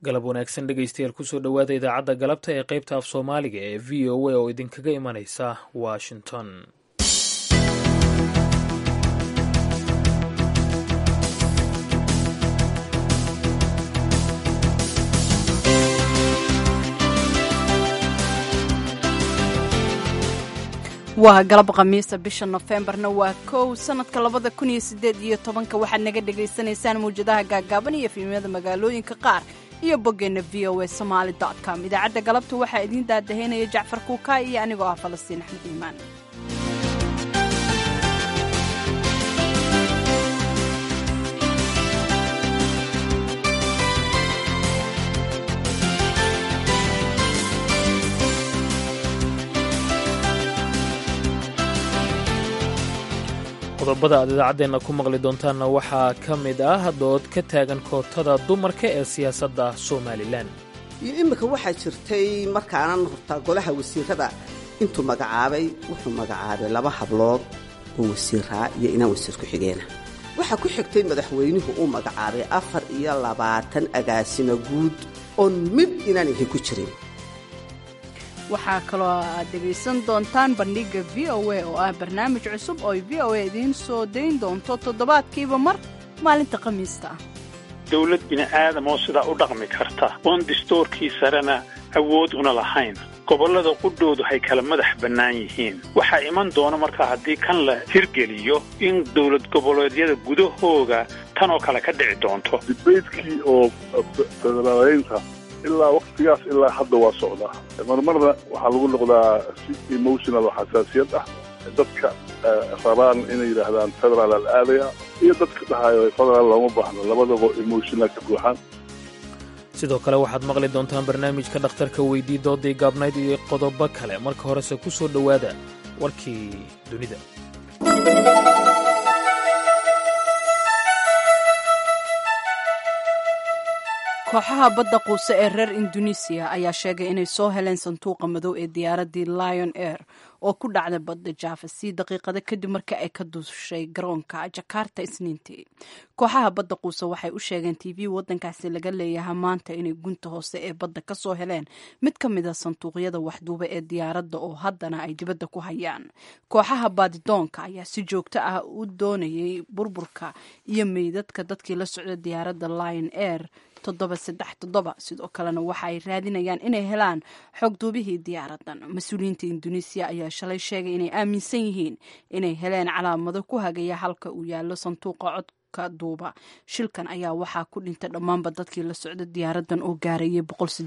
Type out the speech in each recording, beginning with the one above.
galab wanaagsan dhegaystayaal kusoo dhowaada idaacadda galabta ee qaybta af soomaaliga ee v o a oo idinkaga imanaysa washington waa galab khamiisa bisha nofembarna waa kow sanadka labada kun iyo sideed iyo tobanka waxaad naga dhagaysanaysaan mawjadaha gaagaaban iyo fiimyada magaalooyinka qaar iyo boggeenna v o a somaali com idaacadda galabta waxaa idiin daadahaynaya jacfar kuukaa iyo anigoo ah falastiin axmed iimaan qodobada aad idaacaddeenna ku maqli doontaanna waxaa ka mid ah dood ka taagan kootada dumarka ee siyaasadda somalilan iyo iminka waxaa jirtay markaanan hortaa golaha wasiirada intuu magacaabay wuxuu magacaabay laba hablood oo wasiiraa iyo inaan wasiir ku-xigeena waxaa ku xigtay madaxweynuhu uu magacaabay afar iyo labaatan agaasima guud oon mid inaan ihi ku jirin waxaa kaloo aad dhegaysan doontaan bandhigga v o a oo ah barnaamij cusub oo ay v o a idiin soo dayn doonto toddobaadkiiba mar maalinta khamiista ah dowlad bini'aadam oo sidaa u dhaqmi karta oon distoorkii sarena awood una lahayn gobollada qudhoodu hay kala madax bannaan yihiin waxaa iman doona markaa haddii kan la hirgeliyo in dowlad goboleedyada gudahooga tan oo kale ka dhici doonto dibaydkii oo federaaleynta ilaa waktigaas ilaa hadda waa socdaa marmarna waxaa lagu noqdaa si emotional oo xasaasiyad ah dadka rabaan inay yidhaahdaan federaal al aadaya iyo dadka dhahayo federaal looma baahno labadaba emotional ka buuxaan sidoo kale waxaad maqli doontaan barnaamijka dhakhtarka weydii doodii gaabnayd iyo qodobo kale marka horese ku soo dhowaada warkii dunida kooxaha badda quuse ee reer induneisiya ayaa sheegay inay soo heleen sanduuqa madow ee diyaaraddii lion air oo ku dhacday badda jaafa sii daqiiqada kadib marka ay ka duushay garoonka jakarta isniintii kooxaha badda quuse waxay u sheegeen t v waddankaasi laga leeyahay maanta inay gunta hoose ee badda ka soo heleen mid ka mid a sanduuqyada waxduuba ee diyaaradda oo haddana ay dibadda ku hayaan kooxaha baadidoonka ayaa si joogto ah u doonayay burburka iyo meydadka dadkii la socda diyaaradda lion air sidoo kalena waxa ay raadinayaan inay helaan xogduubihii diyaaradan mas-uuliyiinta induneisiya ayaa shalay sheegay inay aaminsan yihiin inay heleen calaamado ku hagaya halka uu yaallo sanduuqa codka duuba shilkan ayaa waxaa ku dhintay dhammaanba dadkii la socda diyaaradan oo gaarayay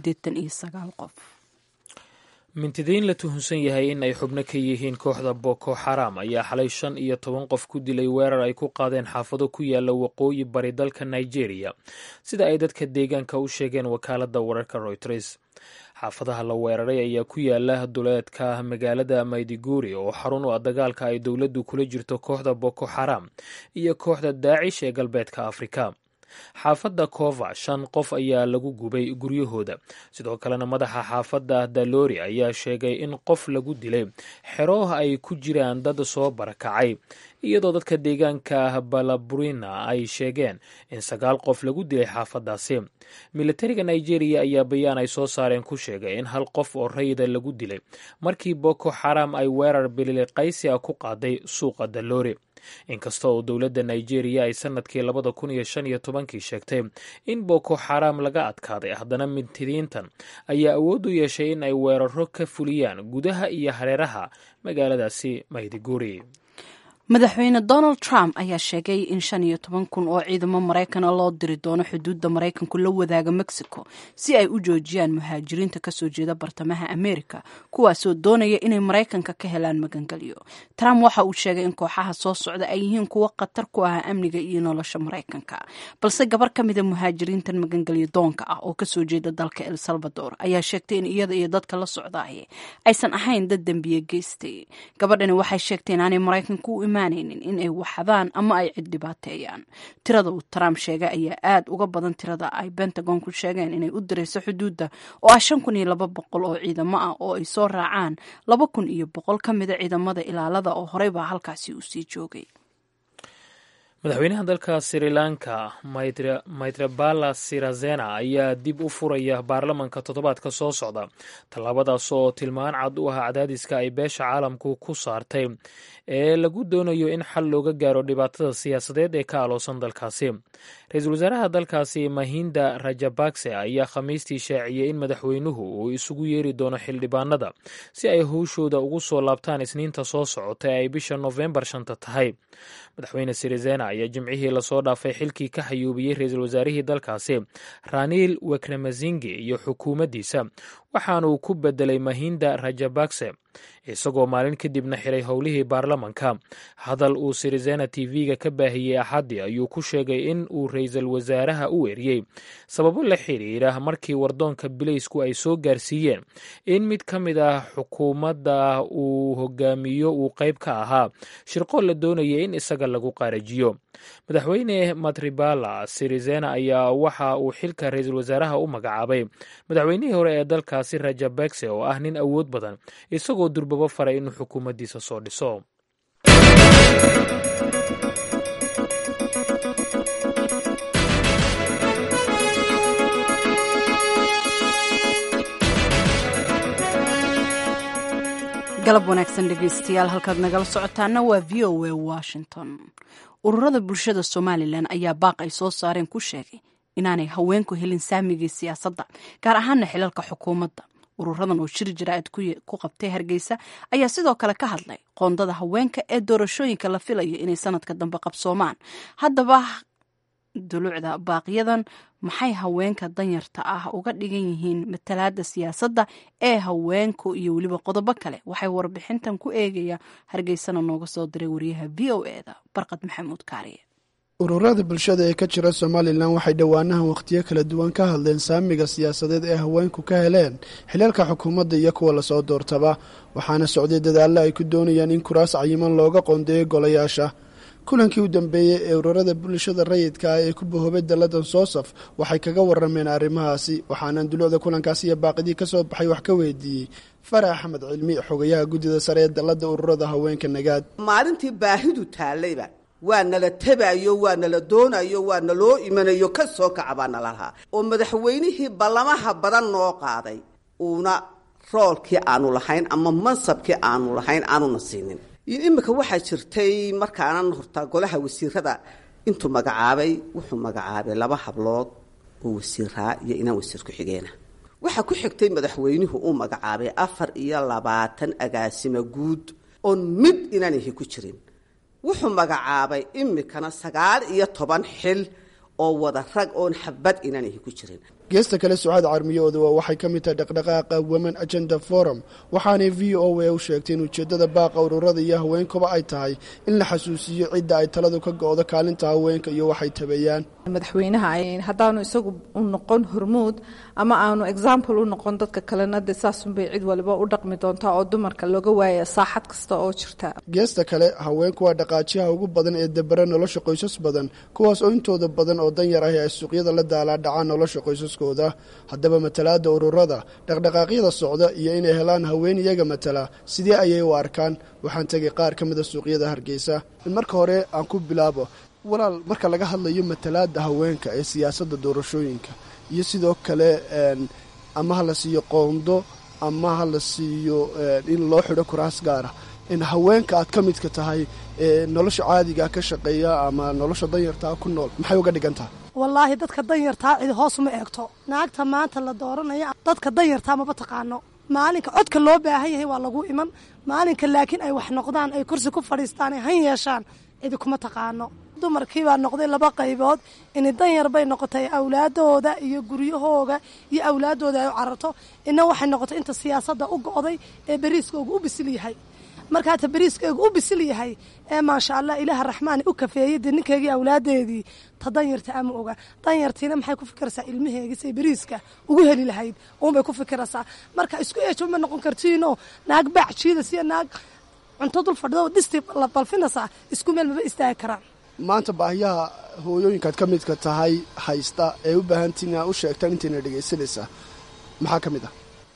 qof mintidiin la tuhunsan yahay in ay xubno ka yihiin kooxda boko xaram ayaa xalay shan iyo toban qof ku dilay weerar ay ku qaadeen xaafado ku yaala waqooyi bari dalka nigeria sida ay dadka deegaanka u sheegeen wakaaladda wararka royters xaafadaha la weeraray ayaa ku yaala duleedka magaalada maydiguri oo xarun u ah dagaalka ay dowladdu kula jirto kooxda boko xaram iyo kooxda daacish ee galbeedka afrika xaafadda kova shan qof ayaa lagu gubay guryahooda sidoo kalena madaxa xaafadda dalori ayaa sheegay in qof lagu dilay xero ay ku jiraan dad soo barakacay iyadoo dadka deegaanka balaburina ay sheegeen in sagaal qof lagu dilay xaafadaasi militariga nigeria ayaa bayaan ay soo saareen ku sheegay in hal qof oo rayida lagu dilay markii boko xaram ay weerar bililiqaysi a ku qaaday suuqa dalori inkasta oo dowladda nigeria ay sanadkii labada kun iyo shan iyo tobankii sheegtay in boko xaram laga adkaaday haddana mintidiintan ayaa awood u yeeshay in ay weeraro ka fuliyaan gudaha iyo hareeraha magaaladaasi maydiguri madaxweyne donald trump ayaa sheegay in shan iyo toban kun oo ciidamo maraykana loo diri doono xuduudda maraykanku la wadaaga mexico si ay u joojiyaan muhaajiriinta kasoo jeeda bartamaha amerika kuwaasoo doonaya inay maraykanka ka helaan magangelyo trump waxa uu sheegay in kooxaha soo socda ay yihiin kuwo khatar ku ah amniga iyo nolosha maraykanka balse gabar ka mida muhaajiriintan magangelyo doonka ah oo kasoo jeeda dalka el salvador ayaa sheegtay in iyada iyo dadka la socdaay aysan ahayn dad dembiye geystay gabadhani waxay sheegtay inaanay maraykanka u in ay waxadaan ama ay cid dhibaateeyaan tirada uu trump sheegay ayaa aad uga badan tirada ay bentagon ku sheegeen inay u dirayso xuduudda oo ah shan kun iyo laba boqol oo ciidamo ah oo ay soo raacaan laba kun iyo boqol ka mida ciidamada ilaalada oo horey baa halkaasi uu sii joogay madaxweynaha dalka sri lanka maitrabala sirazena ayaa dib u furaya baarlamanka toddobaadka soo socda tallaabadaas oo tilmaan cad u ah cadaadiska ay beesha caalamku ku saartay ee lagu doonayo in xal looga gaaro dhibaatada siyaasadeed ee ka aloosan dalkaasi ra-iisul wasaaraha dalkaasi mahinda rajabakse ayaa khamiistii shaaciyey in madaxweynuhu uu isugu yeeri doono xildhibaanada si ay howshooda ugu soo laabtaan isniinta soo socota ee ay bisha nofembar shanta tahay madaxweyne sirizena ayaa jimcihii lasoo dhaafay xilkii ka xayuubiyey ra-iisul wasaarihii dalkaasi raniil wekremazingi iyo xukuumaddiisa waxaanuu ku bedelay mahinda rajabakse isagoo maalin kadibna xiray howlihii baarlamanka hadal uu sirizena tv-ga ka baahiyey axaddii ayuu ku sheegay in uu ra-iisul wasaaraha u eriyey sababo la xiriira markii wardoonka bileysku ay soo gaarsiiyeen in mid ka mid ah xukuumadda uu hogaamiyo uu qayb ka ahaa shirqool la doonaya in isaga lagu qaarajiyo madaxweyne matribala sirizena ayaa waxa uu xilka ra-iisul wasaaraha u magacaabay madaxweynihii hore ee dalkaasi rajabekse oo ah nin awood badan isagoo durbabo faray inuu xukuumaddiisa soo dhiso galab wanaagsan dhegeystayaal halkaad nagala socotaana waa v o a washington ururada bulshada somalilan ayaa baaq ay soo saareen ku sheegay inaanay haweenku helin saamigii siyaasadda gaar ahaana xilalka xukuumadda ururadan oo shir jaraa'id ku qabtay hargeysa ayaa sidoo kale ka hadlay qoondada haweenka ee doorashooyinka la filayo inay sanadka dambe qabsoomaan haddaba duluucda baaqyadan maxay haweenka danyarta ah uga dhigan yihiin matalaada siyaasadda ee haweenku iyo weliba qodobo kale waxay warbixintan ku eegaya hargeysana nooga soo diray wariyaha v o eda barqad maxamuud kaariye ururada bulshada ee ka jira somalilan waxay dhowaanahan wakhtiyo kala duwan ka hadleen saamiga siyaasadeed ee haweenku ka heleen xilaalka xukuumadda iyo kuwa lasoo doortaba waxaana socday dadaallo ay ku doonayaan in kuraas cayiman looga qoondeeyo golayaasha kulankii u dambeeyey ee ururada bulshada rayidka ah ee ku bahoobay dalladan soosaf waxay kaga warameen arrimahaasi waxaana dulucda kulankaasi iyo baaqidii ka soo baxay wax ka weydiiyey farax axmed cilmi xogayaha guddida sare ee dalladda ururada haweenka nagaad maalintii baahidu taallayba waa nala tabayo waa nala doonayo waa naloo imanayo ka soo kaca baa nala lahaa oo madaxweynihii ballamaha badan noo qaaday uuna roolkii aanu lahayn ama mansabkii aanu lahayn aanuna siinin iminka waxaa jirtay markaanan hortaa golaha wasiirada intuu magacaabay wuxuu magacaabay laba hablood oo wasiiraa iyo inaan wasiir ku-xigeena waxaa ku xigtay madaxweynuhu uu magacaabay afar iyo labaatan agaasimo guud oon mid inaanihi ku jirin wuxuu magacaabay imikana sagaal iyo toban xil oo wada rag oon xabad inaanihi ku jirin geesta kale sucaad carmiyooda waa waxay ka mid tahay dhaqdhaqaaqa women agenda forum waxaanay v o a u sheegtay in ujeeddada baaqa ururada iyo haweenkuba ay tahay in la xasuusiyo cidda ay taladu ka go-do kaalinta haweenka iyo waxay tabeeyaan madaxweynaha haddaanu isagu u noqon hormuud ama aanu example u noqon dadka kalena de saasunbay cid waliba u dhaqmi doontaa oo dumarka looga waaya saaxad kasta oo jirta geesta kale haweenku waa dhaqaajiyaha ugu badan ee debera nolosha qoysas badan kuwaas oo intooda badan oo danyar ahi ay suuqyada la daalaa dhacaan nolosha qoysaskooda haddaba matalaada ururada dhaqdhaqaaqyada socda iyo inay helaan haween iyaga matala sidee ayay u arkaan waxaan tegay qaar ka mida suuqyada hargeysa marka hore aan ku bilaabo walaal marka laga hadlayo matalaada haweenka ee siyaasadda doorashooyinka iyo sidoo kale ama ha la siiyo qoondo ama ha la siiyo in loo xidho kuraas gaara in haweenka aad ka midka tahay nolosha caadiga ka shaqeeya ama nolosha danyartaa ku nool maxay uga dhigan tahay wallaahi dadka danyartaa cidi hoos uma eegto naagta maanta la dooranaya dadka danyartaa maba taqaano maalinka codka loo baahan yahay waa lagu iman maalinka laakiin ay wax noqdaan ay kursi ku fadhiistaan ay han yeeshaan cidi kuma taqaano dumarkii baa noqday laba qaybood ini danyar bay noqotay awlaadooda iyo guryahooga iyo awlaadooda ay u cararto ina waxay noqotay inta siyaasadda u go'day ee beriiskooga u bisil yahay markaata beriiskeygu u bisil yahay ee maasha allah ilaaha raxmaani u kafeeyey dee ninkeygii awlaadeedii ta danyarta ama oga danyartiina maxay ku fikiraysaa ilmaheegii say beriiska ugu heli lahayd uunbay ku fikiraysaa marka isku eejo ma noqon kartiinoo naag baac jiidas iyo naag cunto dul fadhido dhisti la balfinaysaa isku meel maba istaagi karaan maanta baahiyaha hooyooyinkaad ka midka tahay haysta ee u baahantiin inaad u sheegtaan intayna dhegaysanaysaa maxaa ka mid ah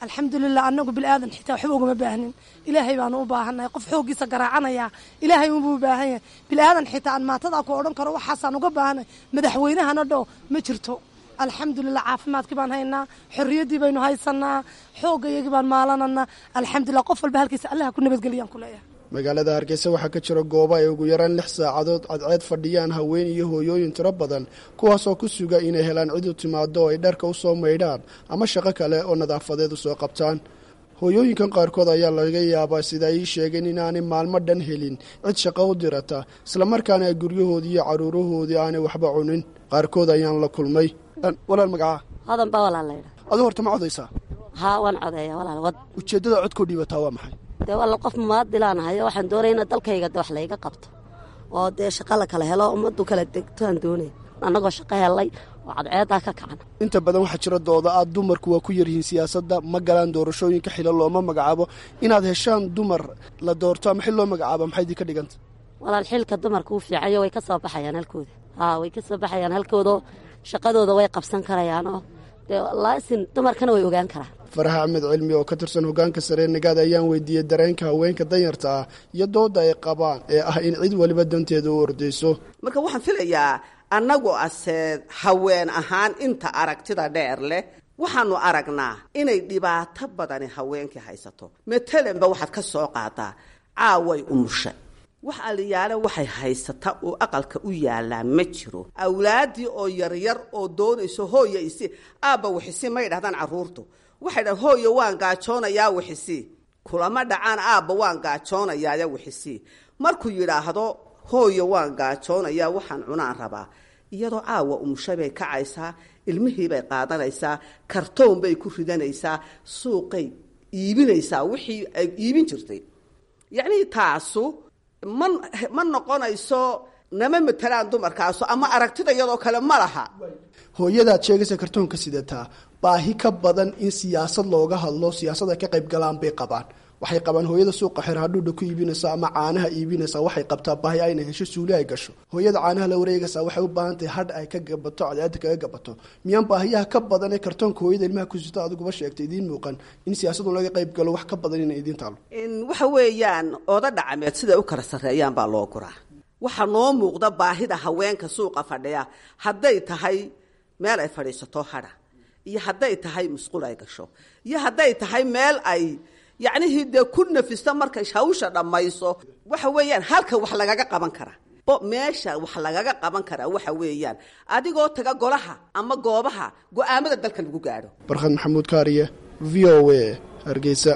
alxamdulilah anagu bilaadan xitaa waxba ugama baahnin ilaahay baanu u baahannahay qof xooggiisa garaacanaya ilaahay unbuu u baahan yahay bilaadan xitaa aan maatadaa ku odhan karo waxaasaan uga baahanay madaxweynahana dho ma jirto alxamdulilah caafimaadkii baan haynaa xorriyaddii baynu haysanaa xoogga iyagii baan maalananaa alxamdulilah qof walba halkiisa allaha ku nabadgeliyaan ku leeyahay magaalada hargeysa waxaa ka jira goobo ay ugu yaraan lix saacadood cadceed fadhiyaan haween iyo hooyooyin tiro badan kuwaasoo ku suga inay helaan cid u timaado oo ay dharka u soo maydhaan ama shaqo kale oo nadaafadeed u soo qabtaan hooyooyinkan qaarkood ayaa laga yaabaa sida ay ii sheegeen inaanay maalmo dhan helin cid shaqo u dirata islamarkaana ay guryahoodii iyo caruurahoodii aanay waxba cunin qaarkood ayaan la kulmay walaal magacaa hodan baa walaal laydha aduu horta ma codaysaa haa waan codeeya walaal wad ujeeddada codkoo dhiibataa waa maxay dee walaal qof mumaadilaanahayo waxaan doonaya ina dalkayga de wax layga qabto oo dee shaqa la kala helo ummaddu kala degtoaan doonaya annagoo shaqo helay oo cadceedaa ka kacan inta badan waxaa jira dooda aad dumarku waa ku yaryihiin siyaasadda ma galaan doorashooyinka xilo looma magacaabo inaad heshaan dumar la doorto ama xil loo magacaabo maxay idin ka dhiganta walaal xilka dumarka u fiicayo way ka soo baxayaan halkooda haa way ka soo baxayaan halkooda shaqadooda way qabsan karayaanoo dee laasin dumarkana way ogaan karaan farax axmed cilmi oo ka tirsan hogaanka saree nagaad ayaan weydiiyey dareenka haweenka danyarta ah iyo dooda ay qabaan ee ah in cid waliba danteeda u ordayso marka waxaan filayaa annagu ase haween ahaan inta aragtida dheer leh waxaanu aragnaa inay dhibaato badani haweenkii haysato matalanba waxaad ka soo qaadaa caaway umusha wax aliyaale waxay haysata oo aqalka u yaalaa ma jiro awlaaddii oo yaryar oo doonayso hooya isi aabba wixisi may dhahdaan carruurtu waxay dhahan hooya waan gaajoonayaa wixisi kulama dhacaan aabba waan gaajoonayaaya wixisi markuu yidhaahdo hooya waan gaajoonayaa waxaan cunaan rabaa iyadoo caawa umusha bay kacaysaa ilmihiibay qaadanaysaa kartoon bay ku ridanaysaa suuqay iibinaysaa wixii ay iibin jirtay yacnii taasu ma ma noqonayso nama matelaan dumarkaasu ama aragtida iyadoo kale ma laha hooyadaad sheegaysa kartoonka sidataa baahi ka badan in siyaasad looga hadlo siyaasad ay ka qayb galaan bay qabaan waxay qabaan hooyada suuqa xer hadhuudha ku iibinaysa ama caanaha iibinaysa waxay qabtaa baahi ayna hesho suuli ay gasho hooyada caanaha la wareegaysa waxay u baahan tahay hadh ay ka gabato cadceeda kaga gabato miyaan baahiyaha ka badan ee kartoonka hooyada ilmaha ku sito adiguba sheegtay idiin muuqan in siyaasadu laga qayb galo wax ka badan inay idiin taalo waxa weeyaan ooda dhacameed siday u kala sarreeyaan baa loo guraa waxaa noo muuqda baahida haweenka suuqa fadhiya hadday tahay meel ay fadhiisato hadha iyo hadday tahay musqul ay gasho iyo hadday tahay meel ay yacnihii dee ku nafista markay hawsha dhammayso waxa weeyaan halka wax lagaga qaban karaa meesha wax lagaga qaban karaa waxa weeyaan adigoo taga golaha ama goobaha go-aamada dalka lagu gaadho barkhad maxamuud kaariye v o a hargeysa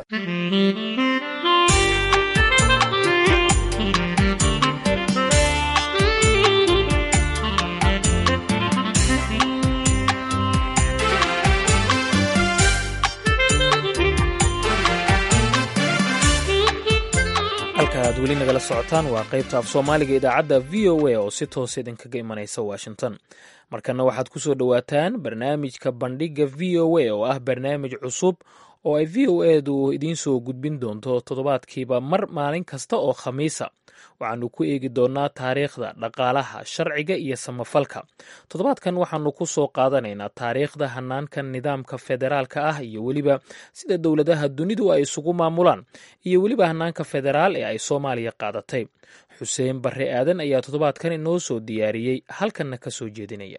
halka aad weli nagala socotaan waa qaybta af soomaaliga idaacadda v o a oo si toos idinkaga imanaysa washington markana waxaad ku soo dhowaataan barnaamijka bandhigga v o a oo ah barnaamij cusub oo ay v o edu idiin soo gudbin doonto toddobaadkiiba mar maalin kasta oo khamiisa waxaanu ku eegi doonnaa taariikhda dhaqaalaha sharciga iyo samafalka toddobaadkan waxaanu ku soo qaadanaynaa taariikhda hanaanka nidaamka federaalka ah iyo weliba sida dowladaha dunidu ay isugu maamulaan iyo weliba hanaanka federaal ee ay soomaaliya qaadatay xuseen barre aadan ayaa toddobaadkan inoo soo diyaariyey halkanna ka soo jeedinaya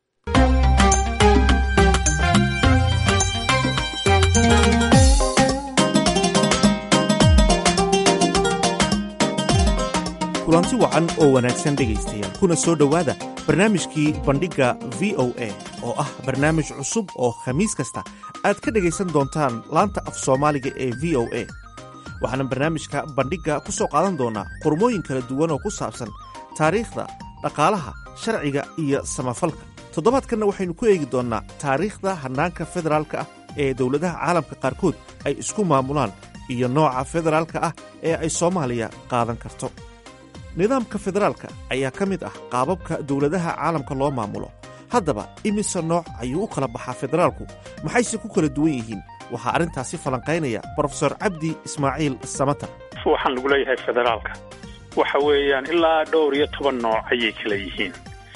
kulanti wacan oo wanaagsan dhegaystayaal kuna soo dhowaada barnaamijkii bandhigga v o a oo ah barnaamij cusub oo khamiis kasta aad ka dhegaysan doontaan laanta af soomaaliga ee v o a waxaana barnaamijka bandhigga ku soo qaadan doonnaa qormooyin kala duwan oo ku saabsan taariikhda dhaqaalaha sharciga iyo samafalka toddobaadkanna waxaynu ku eegi doonnaa taariikhda hannaanka federaalka ah ee dowladaha caalamka qaarkood ay isku maamulaan iyo nooca federaalka ah ee ay soomaaliya qaadan karto nidaamka federaalka ayaa ka mid ah qaababka dowladaha caalamka loo maamulo haddaba imise nooc ayuu u kala baxaa federaalku maxayse ku kala duwan yihiin waxaa arrintaasi falanqaynaya brofesor cabdi ismaaciil samatar waxaan lagu leeyahay federaalka waxa weeyaan ilaa dhowr iyo toban nooc ayay kala yihiin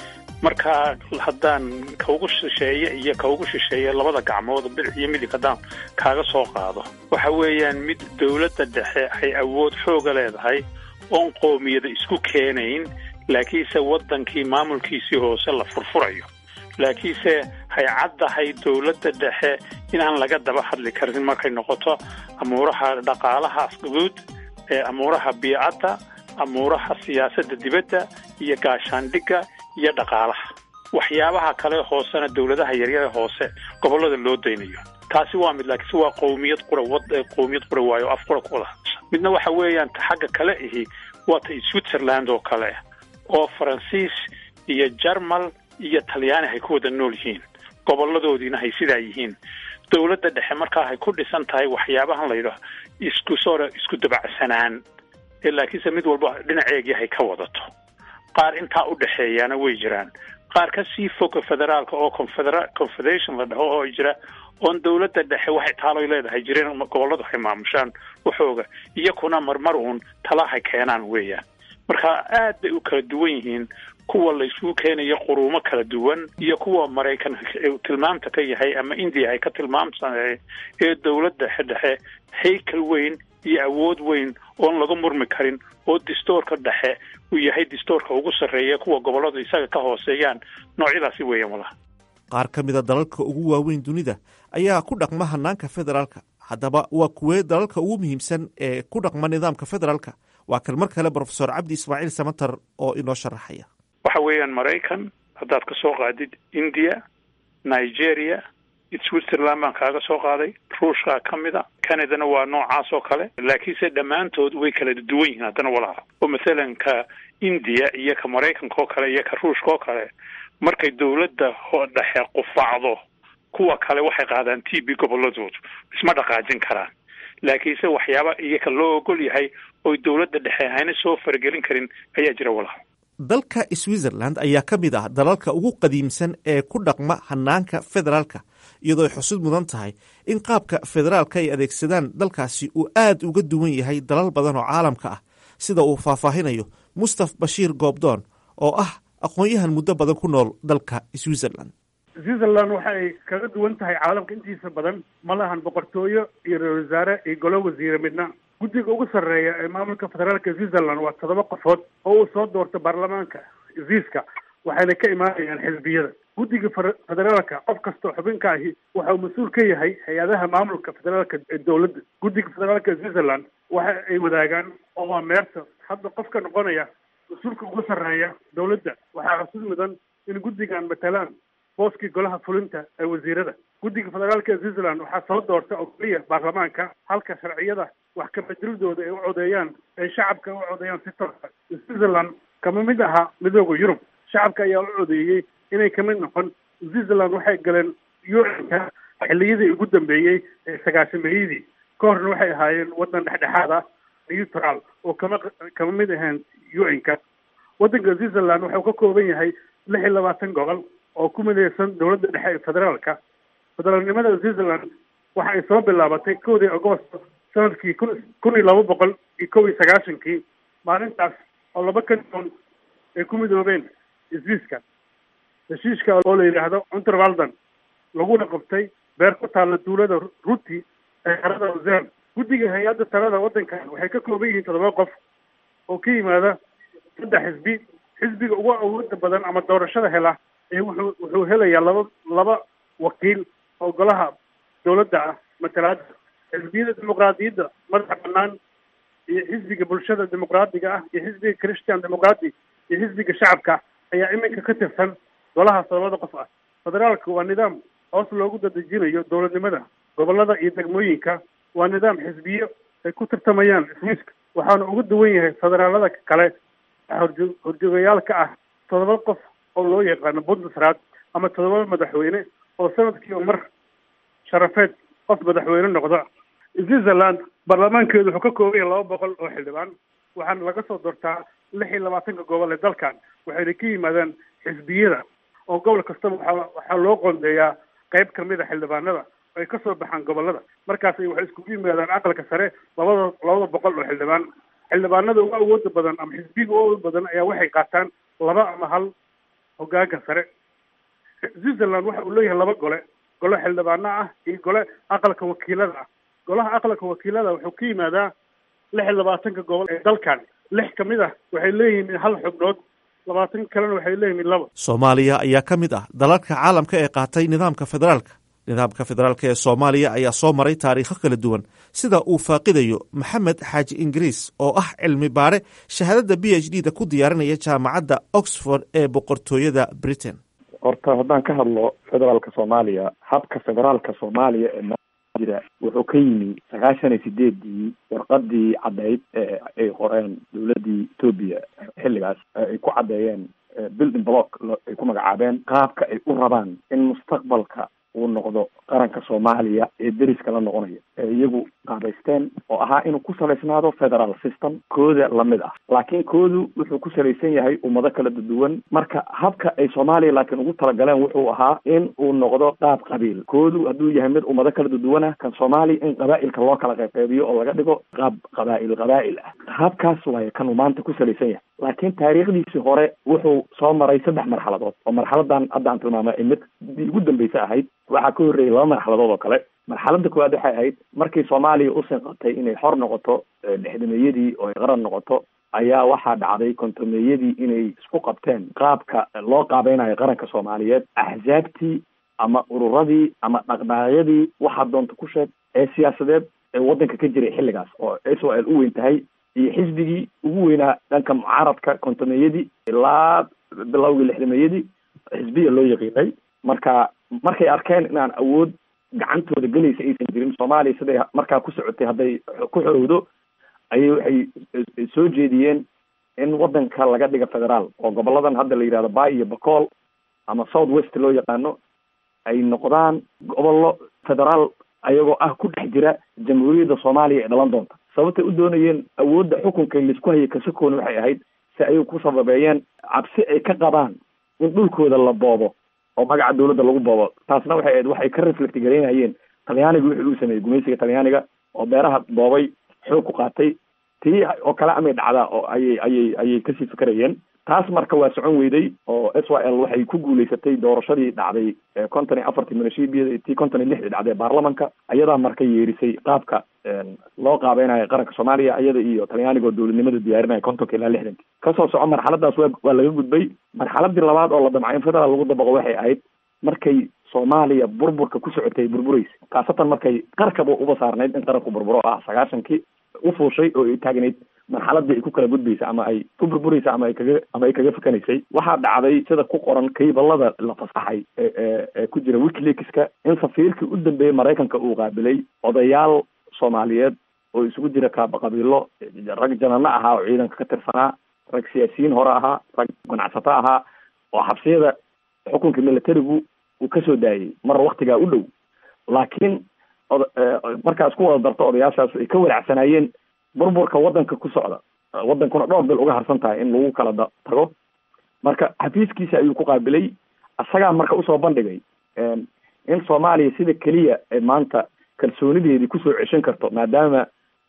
marka haddaan kaugu shisheeye iyo kaugu shisheeye labada gacmood bidix iyo midig haddaan kaaga soo qaado waxa weeyaan mid dowladda dhexe ay awood xooga leedahay oon qoomiyada isku keenayn laakiinse waddankii maamulkiisii hoose la furfurayo laakiinse hay caddahay dowladda dhexe inaan laga daba hadli karin markay noqoto amuuraha dhaqaalaha guud ee amuuraha biicadda amuuraha siyaasadda dibadda iyo gaashaandhigga iyo dhaqaalaha waxyaabaha kale hoosena dowladaha yaryare hoose gobollada loo daynayo taasi waa mid laakiinse waa qowmiyad qura wad qowmiyad qura waayo af qura ku wada hadasha midna waxa weeyaan ta xagga kale ihi waa ta switzerland oo kale oo faransiis iyo jarmal iyo talyaani hay ku wada nool yihiin gobolladoodiina hay sidaa yihiin dowladda dhexe markaa hay ku dhisan tahay waxyaabahan la yidhaah isku sora isku dabacsanaan ee laakiinse mid walba dhinaceegii hay ka wadato qaar intaa u dhexeeyaana way jiraan qaar ka sii foga federaalka oo confedera confederation la dhaho oo jira oon dowladda dhexe waxay taaloy leedahay jireen gobolladu hay maamushaan waxooga iyakuna marmar uun talahay keenaan weeyaan marka aad bay u kala duwan yihiin kuwa la isugu keenayo quruumo kala duwan iyo kuwa maraykan tilmaamta ka yahay ama indiya ay ka tilmaamsanay ee dowladda dhexe haykal weyn iyo awood weyn oon laga murmi karin oo distoorka dhexe uu yahay distoorka ugu sarreeya kuwa gobolladu isaga ka hooseeyaan noocyadaasi weeyaan walaha qaar ka mida dalalka ugu waaweyn dunida ayaa ku dhaqma hanaanka federaalka haddaba waa kuwee dalalka ugu muhiimsan ee ku dhaqma nidaamka federaalka waa kan mar kale brofesor cabdi ismaaciil samatar oo inoo sharaxaya waxa weeyaan maraykan haddaad ka soo qaadid india nigeria switzerland baan kaaga soo qaaday ruushkaa ka mid a canadana waa noocaas oo kale laakiinse dhammaantood way kala duwan yihiin haddana walaha oo mathalan ka india iyo ka maraykanka oo kale iyo ka ruushka oo kale markay dowladda dhexe qufacdo kuwa kale waxay qaadaan t b gobolladoodu isma dhaqaajin karaan laakiinse waxyaaba iyaka loo ogol yahay oy dowladda dhexe hayna soo faragelin karin ayaa jira walaha dalka switzerland ayaa ka mid ah dalalka ugu qadiimsan ee ku dhaqma hanaanka federaalka iyadoo ay xusud mudan tahay in qaabka federaalka ay adeegsadaan dalkaasi uu aad uga duwan yahay dalal badan oo caalamka ah sida uu faahfaahinayo mustaf bashiir goobdoon oo ah aqoon-yahan muddo badan ku nool dalka switzerland switzerland waxay kaga duwan tahay caalamka intiisa badan ma lahan boqortooyo iyo ra-isul wasaare iyo golo wasiire midna guddiga ugu sarreeya ee maamulka federaalka switzerland waa toddoba qofood oo uu soo doorto baarlamaanka swiiska waxayna ka imaanayaan xisbiyada guddiga federaalka qof kastoo xubinka ahi waxa uu mas-uul ka yahay hay-adaha maamulka federaalka ee dowladda guddiga federaalka switzerland waxa ay wadaagaan oo waa meerta hadda qofka noqonaya mas-uulka ugu sarreeya dowladda waxaa xusud mudan in guddigan matalaan booskii golaha fulinta ee wasiirada guddiga federaalka switzerland waxaa soo doorta oo keliya baarlamaanka halka sharciyada wax kabedilidooda ay u codeeyaan ay shacabka u codeeyaan si toosa switzerland kama mid aha midooda yurub shacabka ayaa u codeeyey inay kamid noqon switzerland waxay galeen u-nka xilliyadii ugu dambeeyey ee sagaashameeyadii ka horna waxay ahaayeen waddan dhexdhexaad ah neutral oo kama kama mid ahayn u-nka waddanka switzerland wuxuu ka kooban yahay lix iyo labaatan gobol oo ku midaysan dowladda dhexe ee federaalka federaalnimada switzerland waxa ay soo bilaabatay kowdii agosto sanadkii kun kun iyo laba boqol iyo kow iyo sagaashankii maalintaas oo laba kanton ay ku midoobeen swiiska heshiiska oo la yidhaahdo unterwalden laguna qabtay beer ku taalla duulada ruti ee xerada usean guddiga hay-adda talada waddankan waxay ka kooban yihiin toddoba qof oo ka yimaada saddex xisbi xisbiga ugu awooda badan ama doorashada hela ee wuxuu wuxuu helayaa laba laba wakiil oo golaha dowladda ah matalaada xisbiyada dimuqraadiyadda madaxa banaan iyo xisbiga bulshada dimuqraadiga ah iyo xisbiga christian dimuqraadi iyo xisbiga shacabka ayaa iminka ka tirsan golahaas labada qof ah federaalka waa nidaam hoos loogu dadejinayo dowladnimada gobolada iyo degmooyinka waa nidaam xisbiyo ay ku tartamayaan swiiska waxaana uga duwan yahay federaalada kale horjo horjoogayaal ka ah toddoba qof oo loo yaqaano bundesrat ama toddoba madaxweyne oo sanadkiiba mar sharafeed qof madaxweyne noqda switzerland baarlamaankeedu wuxuu ka kooban yahay laba boqol oo xildhibaan waxaana laga soo doortaa lix iyo labaatanka gobol ee dalkan waxayna ka yimaadaan xisbiyada oo gobol kastaba waxaa waxaa loo qoondeeyaa qayb kamid a xildhibaanada ay kasoo baxaan gobolada markaas waxay iskugu yimaadaan aqalka sare labada labada boqol oo xildhibaan xildhibaanada ugu awooda badan ama xisbiga ugu awooda badan ayaa waxay qaataan laba ama hal hoggaanka sare switzerland waxa uu leeyahay laba gole gole xildhibaano ah iyo gole aqalka wakiilada ah golaha aqalka wakiilada wuxuu ka yimaadaa lix iyo labaatanka gobol ee dalkan lix ka mid ah waxay leeyihiin hal xubnood labaatan kalena waxay leeyihiin laba soomaaliya ayaa ka mid ah dalalka caalamka ee qaatay nidaamka federaalka nidaamka federaalka ee soomaaliya ayaa soo maray taariikho kala duwan sida uu faaqidayo maxamed xaaji ingiriis oo ah cilmi baare shahaadada b h d da ku diyaarinaya jaamacadda oxford ee boqortooyada britain horta haddaan ka hadlo federaalka soomaaliya habka federaalka soomaaliya ee jira wuxuu ka yimi sagaashan iyo sideedii warqadii caddeyd ee ay qoreen dowladdii etoobiya xilligaas ay ku caddeeyeen building block ay ku magacaabeen qaabka ay u rabaan in mustaqbalka uu noqdo qaranka soomaaliya ee deriska la noqonaya ee iyagu qaabaysteen oo ahaa inuu ku salaysnaado federal system kooda lamid ah laakiin koodu wuxuu ku salaysan yahay ummado kala duwan marka habka ay soomaaliya laakiin ugu talagaleen wuxuu ahaa in uu noqdo qaab qabiil koodu hadduu yahay mid ummado kala duwan ah kan soomaaliya in qabaa'ilka loo kala qayqaybiyo oo laga dhigo qaab qabaa'il qabaa'il ah habkaas waaye kanuu maanta ku salaysan yahay laakiin taariikhdiisii hore wuxuu soo maray saddex marxaladood oo marxaladan hadda aan tilmaamay ay mid ugu dambeysa ahayd waxaa ka horreeyay laba marxaladood oo kale marxaladda koowaad waxay ahayd markii soomaaliya u sinqatay inay xor noqoto dhexdameeyadii oo ay qaran noqoto ayaa waxaa dhacday kontomeeyadii inay isku qabteen qaabka loo qaabeynayo qaranka soomaaliyeed axsaabtii ama ururadii ama dhaqdhaaqyadii waxaa doonta ku sheeg ee siyaasadeed ee waddanka ka jiray xilligaas oo s o l u weyn tahay iyo xisbigii ugu weynaa dhanka mucaaradka kontomeeyadii ilaa bilowgii lixdameeyadii xisbiya loo yaqiinay marka markay arkeen inaan awood gacantooda gelaysa aysan jirin soomaaliya siday markaa ku socotay hadday ku xorowdo ayay waxay soo jeediyeen in waddanka laga dhiga federaal oo goboladan hadda la yidhahdo bay iyo bacool ama south west loo yaqaano ay noqdaan gobollo federaal ayagoo ah ku dhex jira jamhuuriyadda soomaaliya ee dhalan doonta sababtay u doonayeen awoodda xukunka laisku hayay kasakoona waxay ahayd si ay ku sababeeyeen cabsi ay ka qabaan in dhulkooda la boobo oo magaca dawladda lagu boobo taasna waxay ahayd waxay ka reflect garaynayeen talyaaniga wixii uu sameeyey gumaysiga talyaaniga oo beeraha boobay xoog ku qaatay tii oo kale amay dhacdaa oo ayay ayay ayay kasii fikerayeen taas marka waa socon weyday oo s y l waxay ku guulaysatay doorashadii dhacday konton iyo afartii minashibiyada tii konton iyo lixdii dhacday baarlamanka ayadaa marka yeerisay qaabka loo qaabeynayo qaranka soomaaliya iyada iyo talyaaniga oo dowladnimada diyaarinaya kontonka ilaa lixdanki kasoo soco marxaladaas wa waa laga gudbay marxaladii labaad oo la damcay in federaal lagu dabaqo waxay ahayd markay soomaaliya burburka ku socotay burbureysa khaasatan markay qarkaba uba saarnayd in qaranku burburo ah sagaashankii u fuushay oo ay taagnayd marxaladii ay ku kala gudbaysa ama ay ku burburaysa ama ay kaga ama ay kaga fakanaysay waxaa dhacday sida ku qoran kaybalada la fasaxay ee ee ku jira wikileakska in safiirkii u dambeeyey maraykanka uu qaabilay odayaal soomaaliyeed oo isugu jira kaaba qabiilo rag janano ahaa oo ciidanka ka tirsanaa rag siyaasiyiin hore ahaa rag ganacsato ahaa oo xabsiyada xukunka militarigu uu kasoo daayay mar waktigaa u dhow laakiin od markaa isku wada darto odayaashaas ay ka walacsanaayeen burburka waddanka ku socda waddankuna dhowr bil uga harsan tahay in lagu kala da tago marka xafiiskiisa ayuu ku qaabilay isagaa marka usoo bandhigay in soomaaliya sida keliya ay maanta kalsoonideedii kusoo ceshan karto maadaama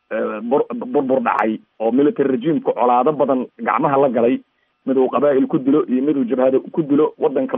burbur dhacay oo military regimeka colaado badan gacmaha la galay mid uu qabaa'il ku dilo iyo mid uu jabhado ku dilo waddanka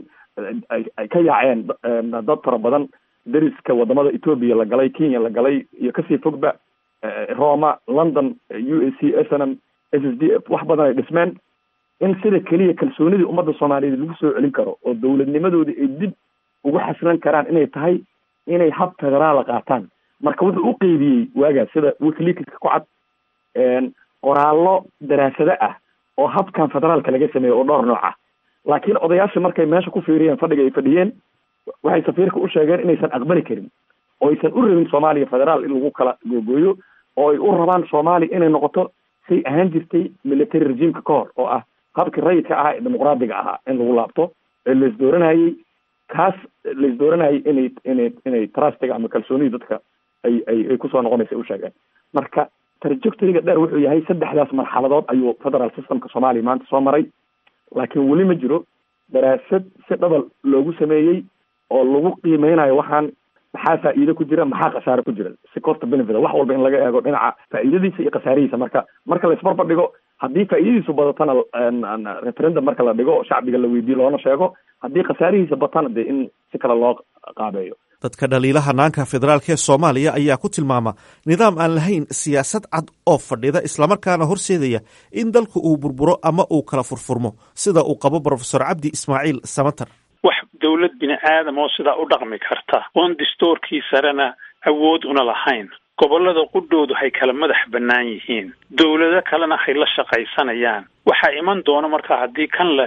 ay ka yaaceen dad fara badan deriska wadamada etoobiya la galay kenya la galay iyo kasii fogba roma london u a c s n m s s d f wax badan ay dhismeen in sida keliya kalsoonidii ummadda soomaaliyeed lagu soo celin karo oo dowladnimadoodii ay dib ugu xaslan karaan inay tahay inay hab federaala qaataan marka wuxuu u qeybiyey waagaas sida wikileakska ku cad qoraallo daraasado ah oo habkan federaalka laga sameeyo oo dhowr nooc ah laakiin odayaasha markay meesha ku fiiriyeen fadhiga ay fadhiyeen waxay safiirka u sheegeen inaysan aqbali karin oo aysan u rabin soomaaliya federaal in lagu kala googooyo oo ay u rabaan soomaaliya inay noqoto say ahaan jirtay military regimeka ka hor oo ah habkii rayidka ahaa ee dimuqraadiga ahaa in lagu laabto ee la isdooranayay kaas la isdooranayay inay inay inay trustiga ama kalsoonidii dadka ay ay ay kusoo noqonaysa u sheegeen marka trajectoryga dheer wuxuu yahay saddexdaas marxaladood ayuu federal systemka soomaaliya maanta soo maray laakiin weli ma jiro daraasad si dhabal loogu sameeyey oo lagu qiimeynayo waxaan maxaa faa'iido ku jira maxaa khasaare ku jira si costa benefit wax walba in laga eego dhinaca faa'iidadiisa iyo khasaarihiisa marka marka la isbarbar dhigo haddii faa'iidadiisu badatana referendum marka la dhigo oo shacbiga la weydiiyo loona sheego haddii khasaarihiisa batana dee in si kale loo qaabeeyo dadka dhaliila hanaanka federaalk ee soomaaliya ayaa ku tilmaama nidaam aan lahayn siyaasad cad oo fadhida islamarkaana horseedaya in dalku uu burburo ama uu kala furfurmo sida uu qabo brofesor cabdi ismaaciil samater wax dowlad bini aadam oo sidaa u dhaqmi karta oon distoorkii sarena awood una lahayn gobollada qudhoodu hay kala madax bannaan yihiin dowlado kalena hay la shaqaysanayaan waxaa iman doona markaa haddii kan la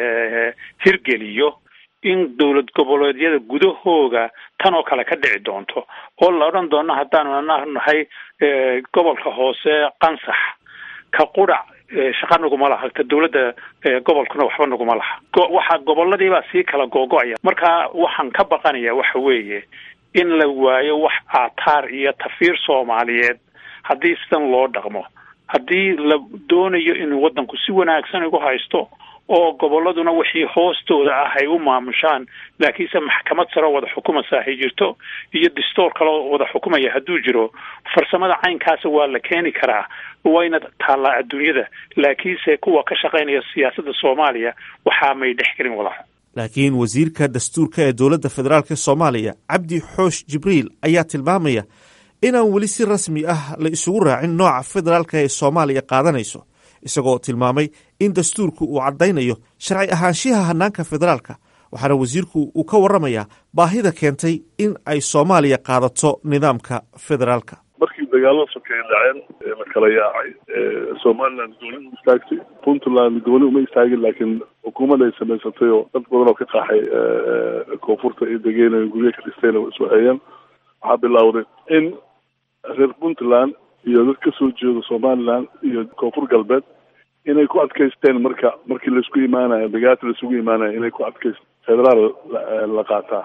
hirgeliyo in dowlad goboleedyada gudahooga tan oo kale ka dhici doonto oo la odhan doono haddaanu ana nahay gobolka hoose qansax ka qurac shaqa naguma laha ta dowladda gobolkuna waxba naguma laha waxa goboladiibaa sii kala googo-aya marka waxaan ka baqanaya waxa weeye in la waayo wax aataar iyo tafiir soomaaliyeed haddii sidan loo dhaqmo haddii la doonayo inuu waddanku si wanaagsan igu haysto oo gobolladuna wixii hoostooda ah ay u maamushaan laakiinse maxkamad saro wada xukumaysa hay jirto iyo distoor kaloo wada xukumaya hadduu jiro farsamada caynkaasa waa la keeni karaa wayna taallaa adduunyada laakiinse kuwa ka shaqaynaya siyaasadda soomaaliya waxaa may dhex gelin walaal laakiin wasiirka dastuurka ee dowladda federaalk soomaaliya cabdi xoosh jibriil ayaa tilmaamaya inaan weli si rasmi ah la isugu raacin nooca federaalka ee soomaaliya qaadanayso isagoo tilmaamay in dastuurku uu caddaynayo sharci ahaanshiyaha hanaanka federaalka waxaana wasiirku uu ka warramayaa baahida keentay in ay soomaaliya qaadato nidaamka federaalka markii dagaalada sokeeye dhaceen la kala yaacay somaliland gooni u istaagtay puntland gooni uma istaagin laakiin xukuumad ay samaysatay oo dad badan oo ka qaxay koonfurta iyo degeena guryo ka dhistayna isu hayeen waxaa bilowday in reer puntland iyo dad ka soo jeedo somaliland iyo koonfur galbeed inay ku adkaysteen marka markii laisku imaanayo dagaati laisugu imaanayo inay ku adkayst federaal la qaataa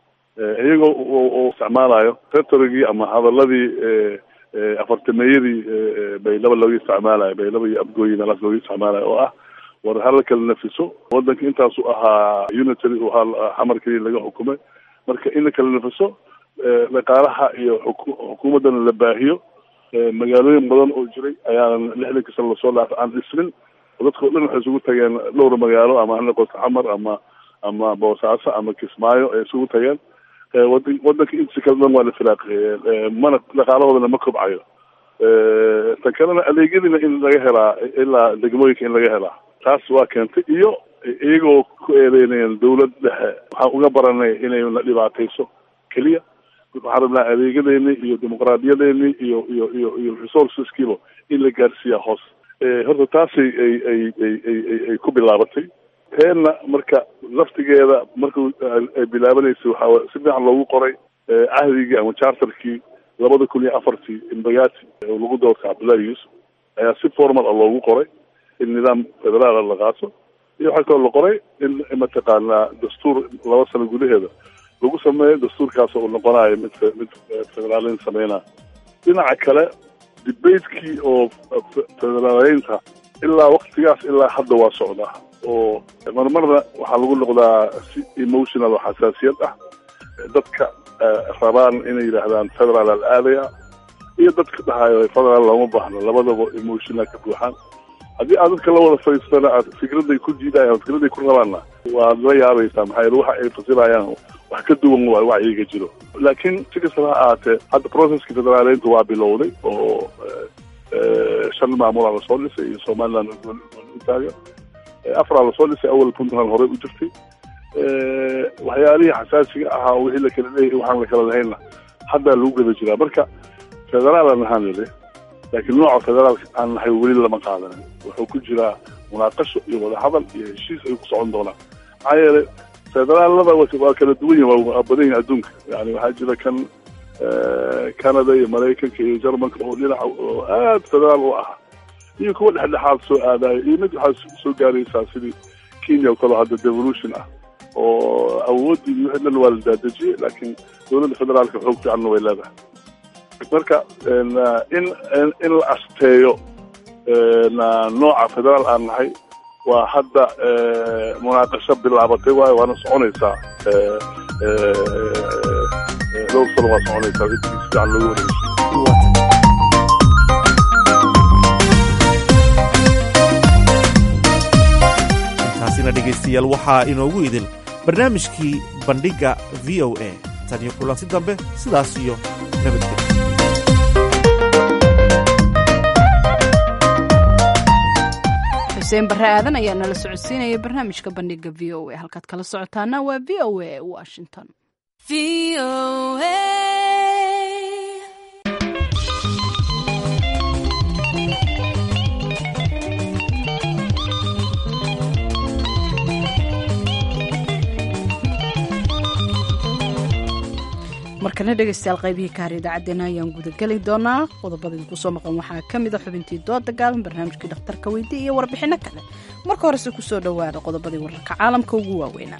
iyagoo oo isticmaalayo retorigii ama hadaladii afartameeyadii baylaba looga isticmaalayo baylaba iyo abgooyi meelaas looga isticmaalayo oo ah war hala kala nafiso wadanka intaasu ahaa unitary u ahaa xamarkii laga xukumay marka in la kala nafiso dhaqaalaha iyo xukuumaddana la baahiyo magaalooyin badan oo jiray ayaanan lixdanka sano lasoo dhaafay aan dhisnin dadka o dhan waxay isugu tageen dhowr magaalo ama ha noqoto xamar ama ama boosaaso ama kismaayo ay isugu tageen wadan wadanka intiisa kale dhan waa la firaaqeeye mana dhaqaalahoodana ma kobcayo tan kalena adeegyadiina in laga helaa ilaa degmooyinka in laga helaa taas waa keentay iyo iyagoo ku eedeynayaan dawlad dhexe waxaan uga baranay inay na dhibaatayso keliya waxaan rabnaa adeegyadeeni iyo dimuqraadiyadeeni iyo iyo iyo iyo resourceskiiba in la gaarsiiyaa hoos horta taasay ay ay ay ay ay ku bilaabatay teenna marka laftigeeda markuu ay bilaabanaysay waxaa si fiican loogu qoray cahdigii ama charterkii labada kun iyo afartii imbagati oo lagu doortay cabdullahi yuusuf ayaa si formal a loogu qoray in nidaam federaala la qaato iyo waxaa kaloo la qoray in mataqaanaa dastuur laba sano gudaheeda lagu sameeyo dastuurkaas uu noqonayo mid mid federaalin sameynaa dhinaca kale debatekii oo federaaleynta ilaa waktigaas ilaa hadda waa socdaa oo marmarna waxaa lagu noqdaa si emotional oo xasaasiyad ah dadka rabaan inay yidhaahdaan federaal al aadaya iyo dadka dhahayo federaal looma baahno labadaba emotional ka buuxaan haddii aad dadka la wada fadhiistana aad fikraday ku diidayaan fikraday ku rabaanna waad la yaabaysaa maxaa yeele waxa ay fasirayaan wax ka duwan waayo wacyiga jiro laakiin si kastaba ha ahaatee hadda processkii federaaleynta waa bilowday oo shan maamulaa lasoo dhisay iyo somaliland utaaga afaraa lasoo dhisay awal puntland horey u jirtay waxyaalihii xasaasiga ahaa wixii la kala leeyahy waxaan la kala lahaynna haddaa lagu gada jiraa marka federaalan ahaan lele laakiin nooca federaalka aan nahay weli lama qaadanin wuxuu ku jiraa munaaqasho iyo wadahadal iyo heshiis ay ku socon doonaan maxaa yeelay federaalada waa kala duwan yihin waa badan yihin adduunka yani waxaa jira kan canada iyo maraykanka iyo jarmalka oo dhinaca oo aad federaal u ah iyo kuwa dhexdhexaad soo aadayo iyo mid waxaa soo gaaraysaa sidii kenya oo kale hadda devolution ah oo awooddii iyo wixii dhan waa la daadejiyey laakiin dowladda federaalka xoog fiicanna way leedahay marka in in la asteeyo nooca federaal aan nahay waa hadda munaaqasho bilaabatay waayo waana soconaysaa dhowr sano waa soconaysaa intii si fiican loogu wareegso intaasina dhegaystayaal waxaa inoogu idil barnaamijkii bandhigga v o a tan iyo kulanti dambe sidaas iyo nabadgelyo xuseen barre aadan ayaa nala socodsiinaya barnaamijka bandhiga v o a halkaad kala socotaana waa v o a washington markana dhegaystayaal qaybihii kaar idaacaddeenna ayaan gudageli doonaa qodobadii kusoo maqan waxaa ka mid a xubintii dooda gaaban barnaamijkii dhakhtarka weydi iyo warbixinno kale marka horese kusoo dhowaada qodobadii wararka caalamka ugu waaweynaa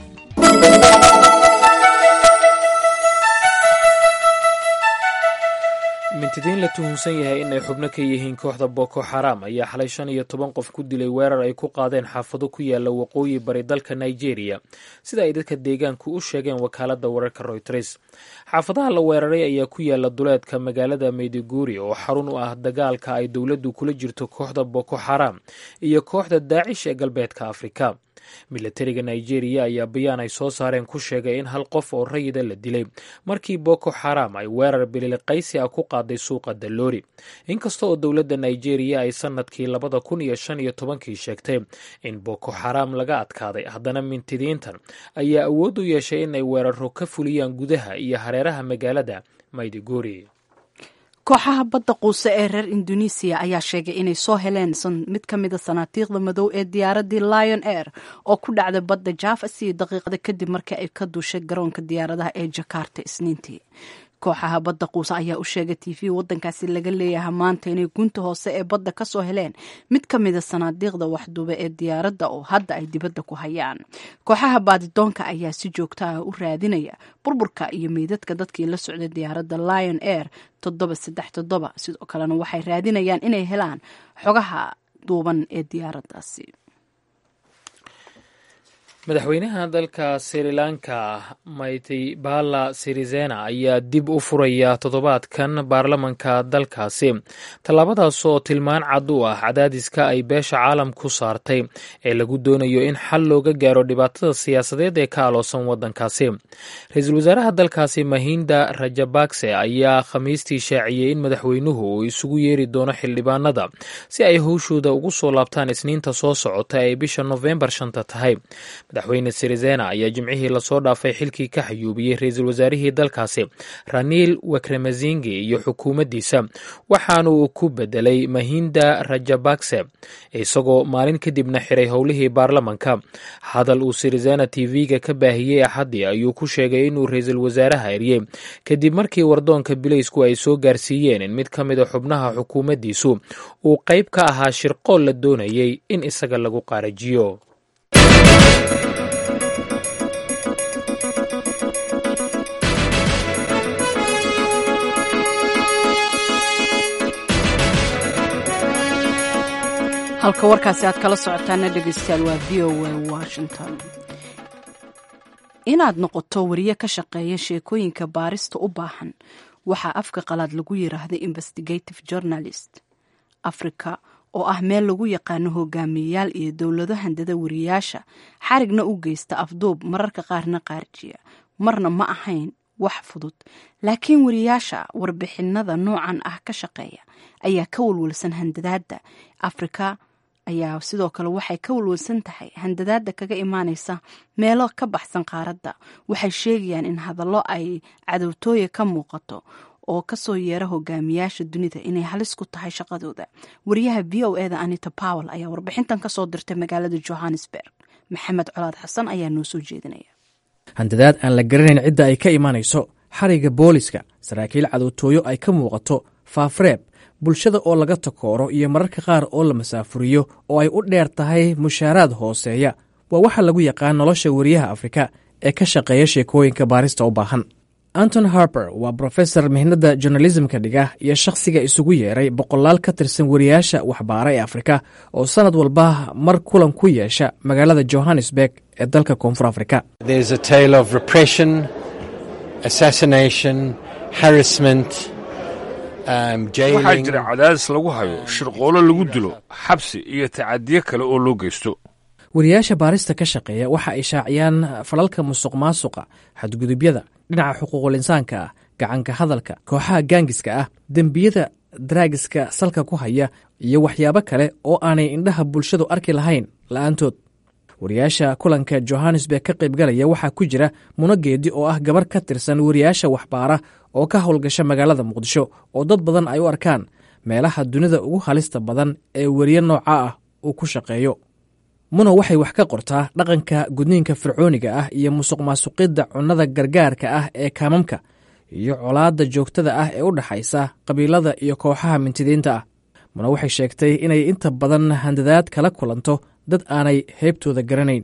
mintidiin la tuhunsan yahay inay xubno ka yihiin kooxda boko xaram ayaa xalay shan iyo toban qof ku dilay weerar ay ku qaadeen xaafado ku yaala waqooyi bari dalka nigeria sida ay dadka deegaanku u sheegeen wakaaladda wararka royters xaafadaha la weeraray ayaa ku yaala duleedka magaalada meyduguri oo xarun u ah dagaalka ay dowladdu kula jirto kooxda boko xaram iyo kooxda daacish ee galbeedka afrika milatariga nigeria ayaa bayaan ay soo saareen ku sheegay in hal qof oo rayida la dilay markii boko xaram ay weerar bililiqaysi ah ku qaaday suuqa dalloori inkasta oo dowladda nigeria ay sanadkii labada kun iyo shan iyo tobankii sheegtay in boko xaram laga adkaaday haddana mintidiintan ayaa awood u yeeshay inay weeraro ka fuliyaan gudaha iyo hareeraha magaalada mayduguri kooxaha badda quuse ee reer indonesiya ayaa sheegay inay soo heleen mid ka mida sanaatiiqda madow ee diyaaradii lion air oo ku dhacday badda java sii daqiiqada kadib markii ay ka duushay garoonka diyaaradaha ee jakarta isniintii kooxaha badda quuse ayaa u sheegay t v wadankaasi laga leeyahay maanta inay gunta hoose ee badda kasoo heleen mid ka mida sanaadiiqda waxduube ee diyaaradda oo hadda ay dibadda ku hayaan kooxaha baadidoonka ayaa si joogto ah u raadinaya burburka iyo meydadka dadkii la socday diyaaradda lion air toddoba saddex toddoba sidoo kalena waxay raadinayaan inay helaan xogaha duuban ee diyaaraddaasi madaxweynaha dalka sri lanka maitibala sirisena ayaa dib u furaya toddobaadkan baarlamanka dalkaasi tallaabadaas oo tilmaan cad u ah cadaadiska ay beesha caalamku saartay ee lagu doonayo in xal looga gaaro dhibaatada siyaasadeed ee ka aloosan waddankaasi ra-iisul wasaaraha dalkaasi mahinda rajabakse ayaa khamiistii shaaciyey in madaxweynuhu uu isugu yeeri doono xildhibaanada si ay howshooda ugu soo laabtaan isniinta soo socota ee bisha nofembar shanta tahay madaxweyne sirizena ayaa jimcihii lasoo dhaafay xilkii ka xayuubiyey ra-iisul wasaarihii dalkaasi raniil wakremazingi iyo xukuumaddiisa waxaanu ku bedelay mahinda rajabakse isagoo maalin kadibna xiray howlihii baarlamanka hadal uu sirizena tv-ga ka baahiyey axaddii ayuu ku sheegay inuu ra-iisul wasaaraha eryey kadib markii wardoonka bileysku ay soo gaarsiiyeen in mid ka mida xubnaha xukuumaddiisu uu qayb ka ahaa shirqool la doonayay in isaga lagu qaarajiyo halka warkaasi aad kala socotaana dhegeystayaal waa v o a washington inaad noqoto wariye ka shaqeeya sheekooyinka baarista u baahan waxaa afka qalaad lagu yiraahday investigative journalist africa oo ah meel lagu yaqaano hogaamiyeyaal iyo dowlado handada wariyaasha xarigna u geysta afduub mararka qaarna qaarjiya marna ma ahayn wax fudud laakiin wariyaasha warbixinada noocan ah ka shaqeeya ayaa ka walwalsan handadaada afrika ayaa sidoo kale waxay ka walwalsan tahay handadaada kaga imaaneysa meelo ka baxsan qaaradda waxay sheegayaan in hadallo ay cadowtooya ka muuqato oo kasoo yeera hogaamiyaasha dunida inay halis ku tahay shaqadooda wariyaha v o eda anita powell ayaa warbixintan kasoo dirtay magaalada johannesburg maxamed colaad xasan ayaa noo soo jeedinaya handadaad aan la garanayn cidda ay ka imanayso xariga booliska saraakiil cadowtooyo ay ka muuqato faafreeb bulshada oo laga takooro iyo mararka qaar oo la masaafuriyo oo ay u dheer tahay mushaaraad hooseeya waa waxa lagu yaqaan nolosha wariyaha afrika ee ka shaqeeya sheekooyinka baarista u baahan anton harper waa brofesor mihnadda journalismka dhiga iyo shakhsiga isugu yeeray boqolaal ka tirsan wariyaasha waxbaara ee afrika oo sannad walba mar kulan ku yeesha magaalada johannesburg ee dalka koonfur afrika waxaa jira cadaadis lagu hayo shirqoolo lagu dilo xabsi iyo tacadiyo kale oo loo geysto wariyaasha baarista ka shaqeeya waxa ay shaaciyaan falalka musuq maasuqa xadgudubyada dhinaca xuquuqul insaanka ah gacanka hadalka kooxaha gaangiska ah dembiyada daraagiska salka ku haya iyo waxyaabo kale oo aanay indhaha bulshadu arki lahayn la'aantood wariyaasha kulanka johannesburg ka qaybgalaya waxaa ku jira munogeedi oo ah gabar ka tirsan wariyaasha waxbaara oo ka howlgasha magaalada muqdisho oo dad badan ay u arkaan meelaha dunida ugu halista badan ee weriye nooca ah uu ku shaqeeyo muna waxay wax ka qortaa dhaqanka gudniinka fircooniga ah iyo musuq maasuqidda cunnada gargaarka ah ee kaamamka iyo colaadda joogtada ah ee u dhexaysa qabiilada iyo kooxaha mintidiinta ah muna waxay sheegtay inay inta badan handadaad kala kulanto dad aanay heybtooda garanayn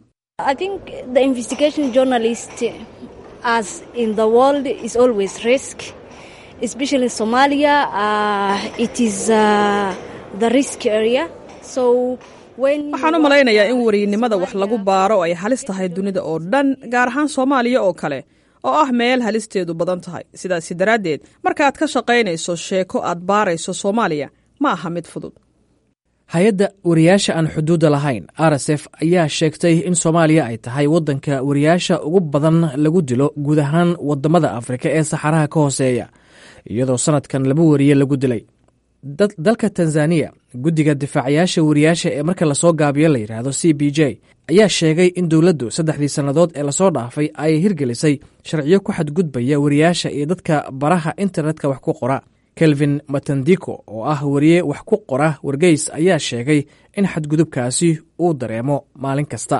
waxaan u malaynayaa in weriynimada wax lagu baaro ay halis tahay dunida oo dhan gaar ahaan soomaaliya oo kale oo ah meel halisteedu badan tahay sidaasi daraaddeed markaaad ka shaqaynayso sheeko aad baarayso soomaaliya ma aha mid fudud hay-adda wariyaasha aan xuduudda lahayn r s f ayaa sheegtay in soomaaliya ay tahay waddanka wariyaasha ugu badan lagu dilo guud ahaan waddamada afrika ee saxaraha ka hooseeya iyadoo sannadkan laba wariye lagu dilay dalka tanzaniya guddiga difaacayaasha wariyaasha ee marka lasoo gaabiyo la yidhaahdo c b j ayaa sheegay in dowladdu saddexdii sannadood ee lasoo dhaafay ay hirgelisay sharciyo ku xadgudbaya wariyaasha iyo dadka baraha internetka wax ku qora kelvin matandiko oo ah wariye wax ku qora wargeys ayaa sheegay in xadgudubkaasi uu dareemo maalin kasta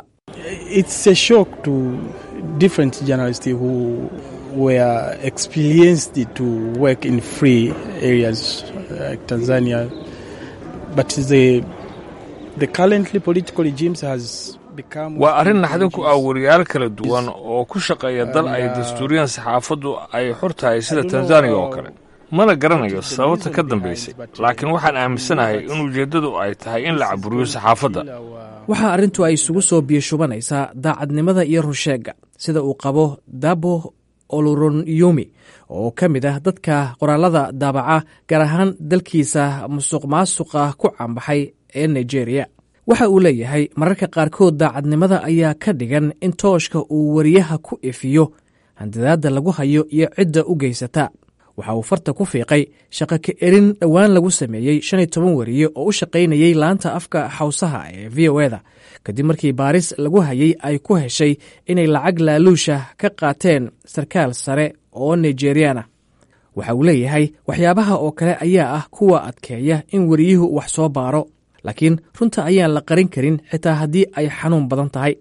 were experienced to work in free areas like Tanzania. But the, the currently political regimes has waa arrin naxdin ku ah wariyaal kala duwan oo ku shaqeeya dal ay dastuuriyaan saxaafaddu ay xor tahay sida tanzaniya oo kale mana garanayo sababta ka dambaysay laakiin waxaan aaminsanahay in ujeeddadu ay tahay in la caburiyo saxaafadda waxaa arrintu ay isugu soo biyashubanaysaa daacadnimada iyo rusheegga sida uu qabo dabo oluronyumi oo ka mid ah dadka qoraalada daabaca gaar ahaan dalkiisa musuq maasuqa ku caanbaxay ee nigeria waxa uu leeyahay mararka qaarkood daacadnimada ayaa ka dhigan in tooshka uu wariyaha ku ifiyo handadaadda lagu hayo iyo cidda u geysata waxa uu farta ku fiiqay shaqo ka erin dhowaan lagu sameeyey shan iyo toban wariye oo u shaqaynayey laanta afka xawsaha ee v o eda kadib markii baaris lagu hayey ay ku heshay inay lacag laaluusha ka qaateen sarkaal sare oo nigeriana waxa uu leeyahay waxyaabaha oo kale ayaa ah kuwa adkeeya in wariyuhu wax soo baaro laakiin runta ayaan la qarin karin xitaa haddii ay xanuun badan tahay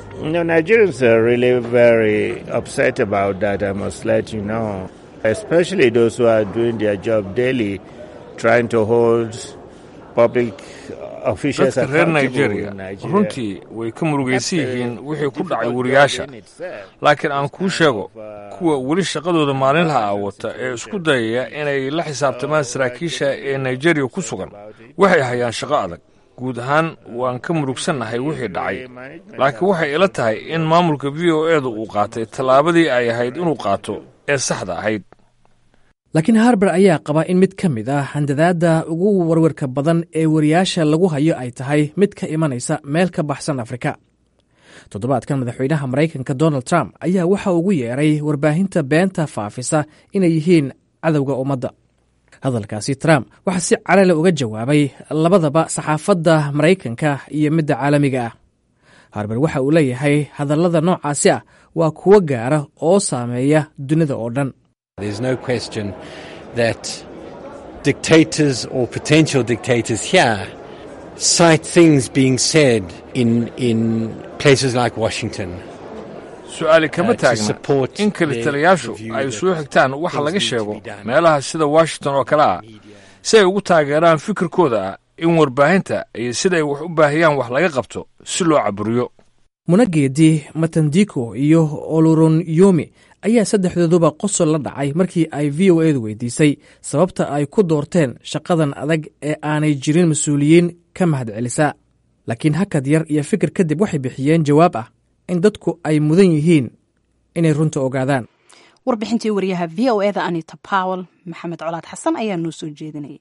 especially those who are doing their job daily, trying to hold public officials dadka reer nigeria runtii way ka murugaysan yihiin wixii ku dhacay wariyaasha laakiin aan kuu sheego kuwa weli shaqadooda maalinlaha ah wata ee isku dayaya inay la xisaabtamaan saraakiisha ee nigeria ku sugan waxay hayaan shaqo adag guud ahaan waan ka murugsannahay wixii dhacay laakiin waxay ila tahay in maamulka v o edu uu qaatay tallaabadii ay ahayd inuu qaato ee saxda ahayd laakiin harber ayaa qaba in mid ka mid ah handadaadda ugu warwarka badan ee wariyaasha lagu hayo ay tahay mid ka imanaysa meel ka baxsan afrika toddobaadkan madaxweynaha maraykanka donald trump ayaa waxa ugu yeeray warbaahinta beenta faafisa inay yihiin cadowga ummadda hadalkaasi trump waxaa si carale uga jawaabay labadaba saxaafadda maraykanka iyo midda caalamiga ah harber waxa uu leeyahay hadallada noocaasi ah waa kuwo gaara oo saameeya dunida oo dhan There's no question that dictators or potential dictators here cite things being said in, in places like Washington. su-aali kama taagna in kalitaliyaashu ay soo xigtaan waxa laga sheego meelaha sida washington oo kale ah si ay ugu taageeraan fikirkooda ah in warbaahinta iyo siday wax u baahiyaan wax laga qabto si loo caburiyo munageedi matandiko iyo oluronyumi ayaa saddexdooduba qosol la dhacay markii ay v o edu weydiisay sababta ay ku doorteen shaqadan adag ee aanay jirin mas-uuliyiin ka mahad celisa laakiin hakad yar iyo fikir kadib waxay bixiyeen jawaab ah in dadku ay mudan yihiin inay runta ogaadaan warbixintii wariyaha v o eda anita powel maxamed colaad xasan ayaa noo soo jeedinayay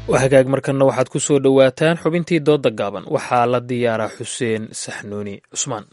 waa hagaag markanna waxaad ku soo dhowaataan xubintii doodda gaaban waxaa la diyaaraa xuseen saxnuuni cusmaan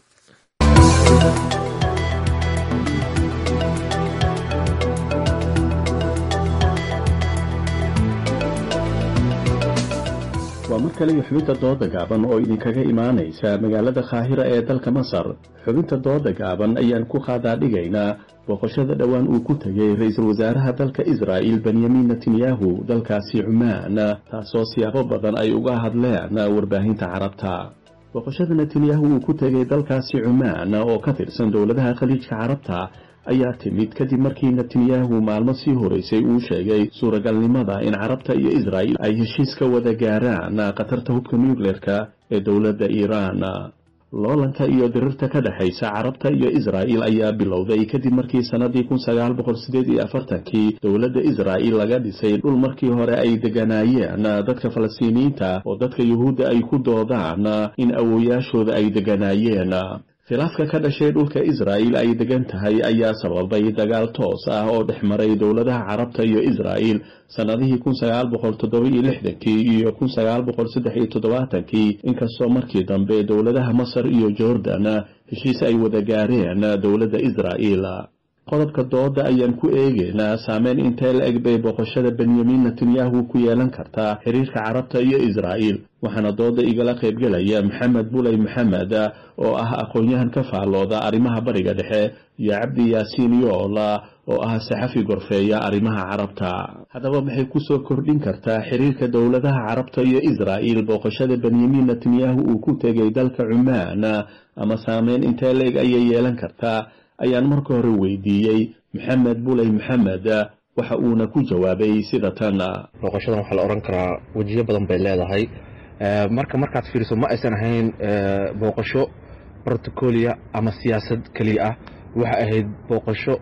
waa mar kale iyo xubinta dooda gaaban oo idinkaga imaanaysa magaalada kaahira ee dalka masar xubinta dooda gaaban ayaan ku qaadaadhigaynaa booqashada dhowaan uu ku tegay ra-iisul wasaaraha dalka israa'il benyamin netanyahu dalkaasi cumaan taasoo siyaabo badan ay uga hadleen warbaahinta carabta booqashada netanyahu uu ku tegay dalkaasi cumaan oo ka tirsan dowladaha khaliijka carabta ayaa timid kadib markii netanyahu maalmo sii horeysay uu sheegay suuragalnimada in carabta iyo israa'il ay heshiis ka wada gaaraan khatarta hubka nucleerka ee dowladda iiraan loolanka iyo dirirta ka dhexaysa carabta iyo israa'il ayaa bilowday kadib markii sannadii kun sagaal boqol sideed iyo afartankii dowladda israa'il laga dhisay dhul markii hore ay deganaayeen dadka falastiiniyiinta oo dadka yuhuudda ay ku doodaan in awoyaashooda ay deganaayeen khilaafka ka dhashay dhulka israa'il ay degan tahay ayaa sababay dagaal toos ah oo dhex maray dowladaha carabta iyo israa'il sannadihii kun sagaal boqol toddoba iyo lixdankii iyo kun sagaal boqol saddex iyo toddobaatankii inkastoo markii dambe dowladaha masar iyo jordan heshiis ay wada gaareen dowladda israa'il qodobka dooda ayaan ku eegaynaa saameyn intee la eg bay booqashada benyamin netanyahu ku yeelan kartaa xiriirka carabta iyo israa'il waxaana dooda igala qaybgelaya maxamed buley maxamed oo ah aqoon-yahan ka faallooda arrimaha bariga dhexe iyo cabdi yaasiin yoola oo ah saxafi gorfeeya arrimaha carabta haddaba maxay kusoo kordhin kartaa xiriirka dowladaha carabta iyo israa'il booqashada benyamin netanyahu uu ku tegay dalka cumaan ama saameyn intee la eg ayay yeelan kartaa ayaan marka hore weydiiyey maxamed buley maxamed waxa uuna ku jawaabay sida tan booqashadan waxaa la odhan karaa wejiyo badan bay leedahay marka markaad fiiriso ma aysan ahayn booqasho protocolia ama siyaasad keliya ah waxa ahayd booqasho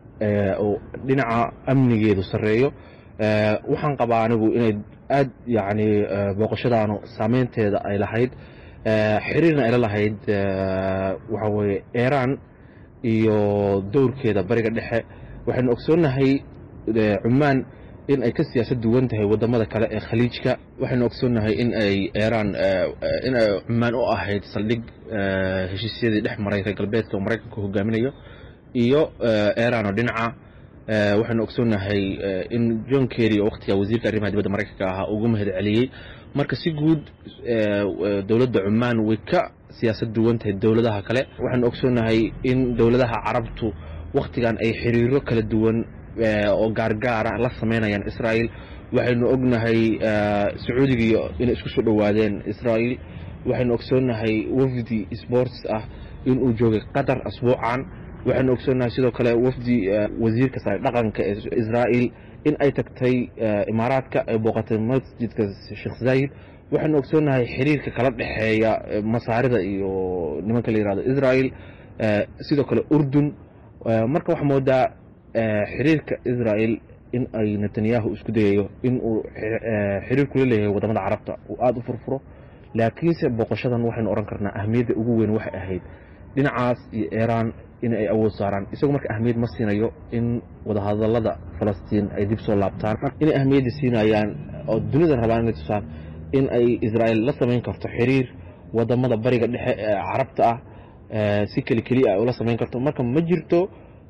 oo dhinaca amnigeedu sarreeyo waxaan qabaa anigu inay aad yacni booqashadaanu saameynteeda ay lahayd xiriirna ayla lahayd waxa weeye iiraan iyo dowrkeeda bariga dhexe waxaynu ogsoonnahay cumaan in ay ka siyaasad duwan tahay wadamada kale ee khaliijka waxaynu ogsoonnahay in ay iiraan in ay cumaan u ahayd saldhig heshiisyadii dhex maray reer galbeedka oo maraykanka hogaaminayo iyo iiraan oo dhinaca waxaynu ogsoonnahay in john kerry oo waqtiga wasiirka arrimaha dibadda maraykanka ahaa ugu mahad celiyey marka si guud dowladda cumaan way ka siyaasad duwan tahay dowladaha kale waxaanu ogsoonnahay in dowladaha carabtu wakhtigan ay xiriiro kala duwan oo gaargaara la samaynayaan israa'il waxaynu ognahay sacuudigiiyo inay isku soo dhowaadeen israa'il waxaynu ogsoonnahay wafdi sports ah inuu joogay qatar asbuucan waxaynu ogsoonnahay sidoo kale wafdi wasiirka sare dhaqanka ee israa'il in ay tagtay imaaraadka ay booqatay masjidka sheekh zayid waxaynu ogsoonnahay xiriirka kala dhexeeya masaarida iyo nimanka la yihahdo israa'il sidoo kale urdun marka waxaa moodaa xiriirka israa'il in ay netanyahu isku dayayo in uu xiriir kula leeyahay wadamada carabta uu aada u furfuro laakiinse booqashadan waxaynu odhan karnaa ahmiyadda ugu weyn waxay ahayd dhinacaas iyo iiraan in ay awood saaraan isagoo marka ahmiyad ma siinayo in wadahadalada falastiin ay dib soo laabtaan inay ahmiyadda siinayaan oo dunidan rabaan inay tusaan in ay israa'il la samayn karto xiriir wadamada bariga dhexe ee carabta ah si keli keliya ay ula samayn karto marka ma jirto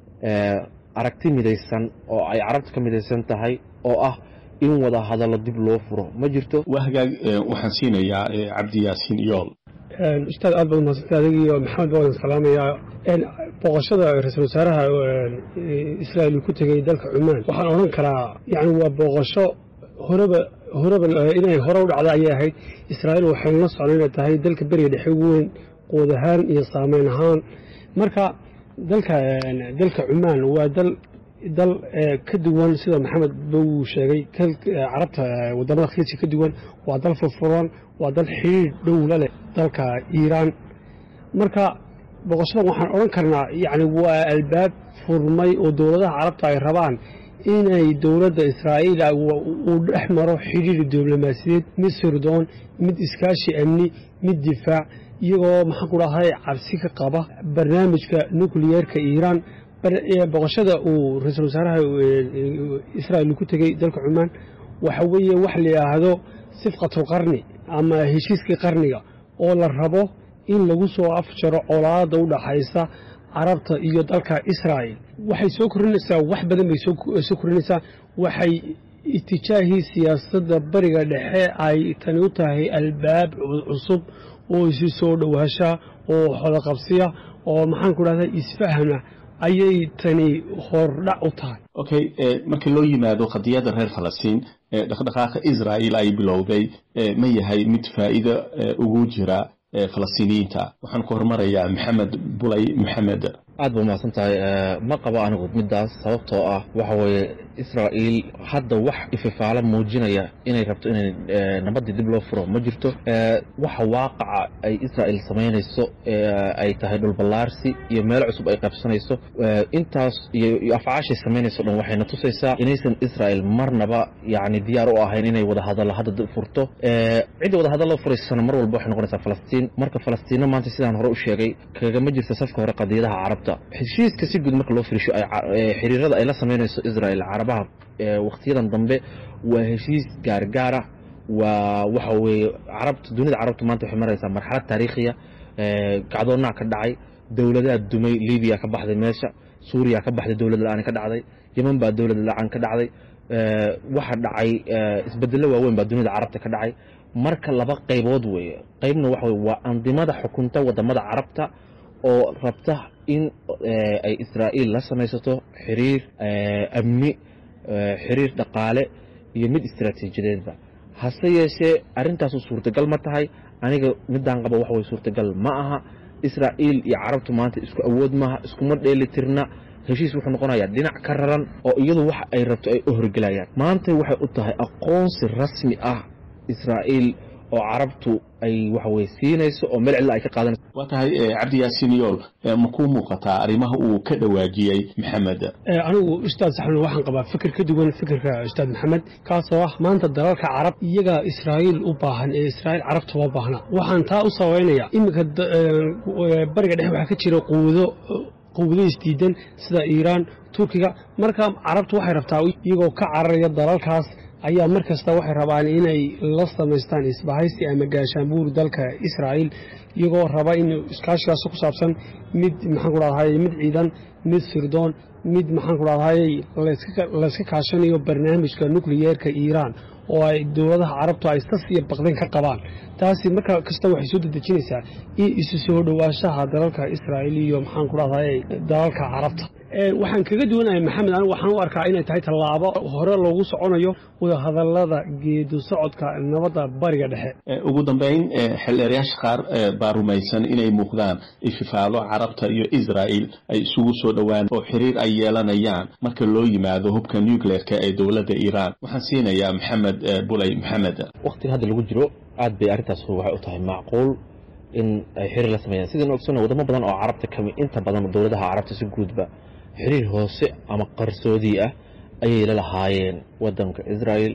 aragti midaysan oo ay carabta ka midaysan tahay oo ah in wada hadallo dib loo furo ma jirto waa hagaag waxaan siinayaa cabdi yaasiin iyool ustaad aad baad umahadsantay adig iyo maxamed baa wadan salaamayaa booqashada ra-iisul wasaaraha israa'il uu ku tegay dalka cumaan waxaan odhan karaa yani waa booqasho horeba horeba inay hore u dhacda ayay ahayd israa'iil waxaynu la socnay inay tahay dalka beriga dhexe ugu weyn quud ahaan iyo saameyn ahaan marka dalka dalka cumaan waa dal dal ka duwan sida maxamed buu sheegay carabta wadamada khaliijka ka duwan waa dal furfuran waa dal xidhiir dhowla leh dalka iiraan marka boqoshadan waxaan odhan karnaa yani waa albaab furmay oo dowladaha carabta ay rabaan inay dowladda israa'iil uu dhex maro xidhiir diblomaasiyeed mid sirdoon mid iskaashi amni mid difaac iyagoo maxaan ku dhahay cabsi ka qaba barnaamijka nukliyeerka iiraan boqoshada uu ra-iisul wasaaraha israa'il ku tegey dalka cumaan waxa weeye wax la yidhaahdo sifqatulqarni ama heshiiskii qarniga oo la rabo in lagu soo afjaro colaadda u dhaxaysa carabta iyo dalka israa'il waxay soo korinaysaa wax badan bay soo korinaysaa waxay itijaahii siyaasadda bariga dhexe ay tani u tahay albaab cusub oo isi soo dhowaasha oo xodaqabsiya oo maxaan ku dhahda isfahma ayay tani hordhac u tahay okay markii loo yimaado qadiyadda reer falastiin dhaqdhaqaaqa israa'il ay bilowday ma yahay mid faa'iido ugu jira falastiiniyiinta waxaan ku hormarayaa maxamed bulay maxamed aad ba umahadsan tahay ma qabo anigu middaas sababtoo ah waxa weeye israa'iil hadda wax ififaalo muujinaya inay rabto inay nabaddii dib loo furo ma jirto waxa waaqaca ay israa'iil samaynayso ay tahay dhulballaarsi iyo meelo cusub ay qabsanayso intaas iyo afcaashay samaynayso dhan waxayna tusaysaa inaysan israa'iil marnaba yacni diyaar u ahayn inay wadahadallo hadda furto cidda wadahadallo furaysana mar walba waxay noqonaysaa falastiin marka falastiinna maanta sidaan hore u sheegay kagama jirto safka hore qadiyadaha carabta heshiiska si guud marka loo firisho xiriirada ay la samaynayso israa'iil carabaha wakhtiyadan dambe waa heshiis gaargaara waa waxa weeye carabta dunida carabta maanta waxay maraysaa marxalad taariikhiya kacdoonnaa ka dhacay dowladaha dumay libiya ka baxday meesha suuriya ka baxday dowlad la-aan ka dhacday yeman baa dowlad la-aan ka dhacday waxa dhacay isbedello waaweyn baa dunida carabta ka dhacay marka laba qaybood weeye qaybna waxa weye waa andimada xukunta wadamada carabta oo rabta in ay israa'iil la samaysato xiriir amni xiriir dhaqaale iyo mid istaraatiijiyadeedba hase yeeshee arrintaasu suurtagal ma tahay aniga midaan qaba waxa way suurtagal ma aha israa'iil iyo carabtu maanta isku awood maaha iskuma dheelitirna heshiis wuxuu noqonayaa dhinac ka raran oo iyadu waxa ay rabto ay u horgelayaan maanta waxay u tahay aqoonsi rasmi ah israa'iil oo carabtu ay waxa weye siinayso oo meel cidla ay ka qaadanayso waa tahay cabdi yaasiin yool ma kuu muuqataa arrimaha uu ka dhawaajiyey maxamed anigu ustaad saxnu waxaan qabaa fikir ka duwan fikirka ustaad maxamed kaasoo ah maanta dalalka carab iyagaa israa'iil u baahan ee israa'iil carabta uma baahna waxaan taa u sabaynayaa iminka bariga dhexe waxaa ka jira quwado quwado isdiidan sida iiraan turkiga marka carabtu waxay rabtaa iyagoo ka cararaya dalalkaas ayaa mar kasta waxay rabaan inay la samaystaan isbahaysi ama gaashaanbuur dalka israa'iil iyagoo raba in iskaashigaas ku saabsan mid maxaan ku dhahday mid ciidan mid sirdoon mid maxaan ku dhahday layska kaashanayo barnaamijka nukliyeerka iiraan oo ay dowladaha carabtu ay sas iyo baqdin ka qabaan taasi marka kasta waxay soo dedejinaysaa in isu soo dhowaanshaha dalalka israa'iil iyo maxaan ku dhahday dalalka carabta waxaan kaga duwanahay maxamed anigu waxaan u arkaa inay tahay tallaabo hore loogu soconayo wadahadallada geedu socodka nabadda bariga dhexe ugu dambeyn xildheerayaasha qaar baa rumaysan inay muuqdaan ififaalo carabta iyo israa'il ay isugu soo dhowaan oo xiriir ay yeelanayaan marka loo yimaado hubka nucleerka ee dowladda iiraan waxaan siinayaa maxamed bulay maxamed waqtiga hadda lagu jiro aad bay arrintaas waxay u tahay macquul in ay xiriir la sameeyaan sidaynu ogsoona wadamo badan oo carabta kami inta badan dowladaha carabta si guudba xiriir hoose ama qarsoodii ah ayay la lahaayeen wadanka israa'iil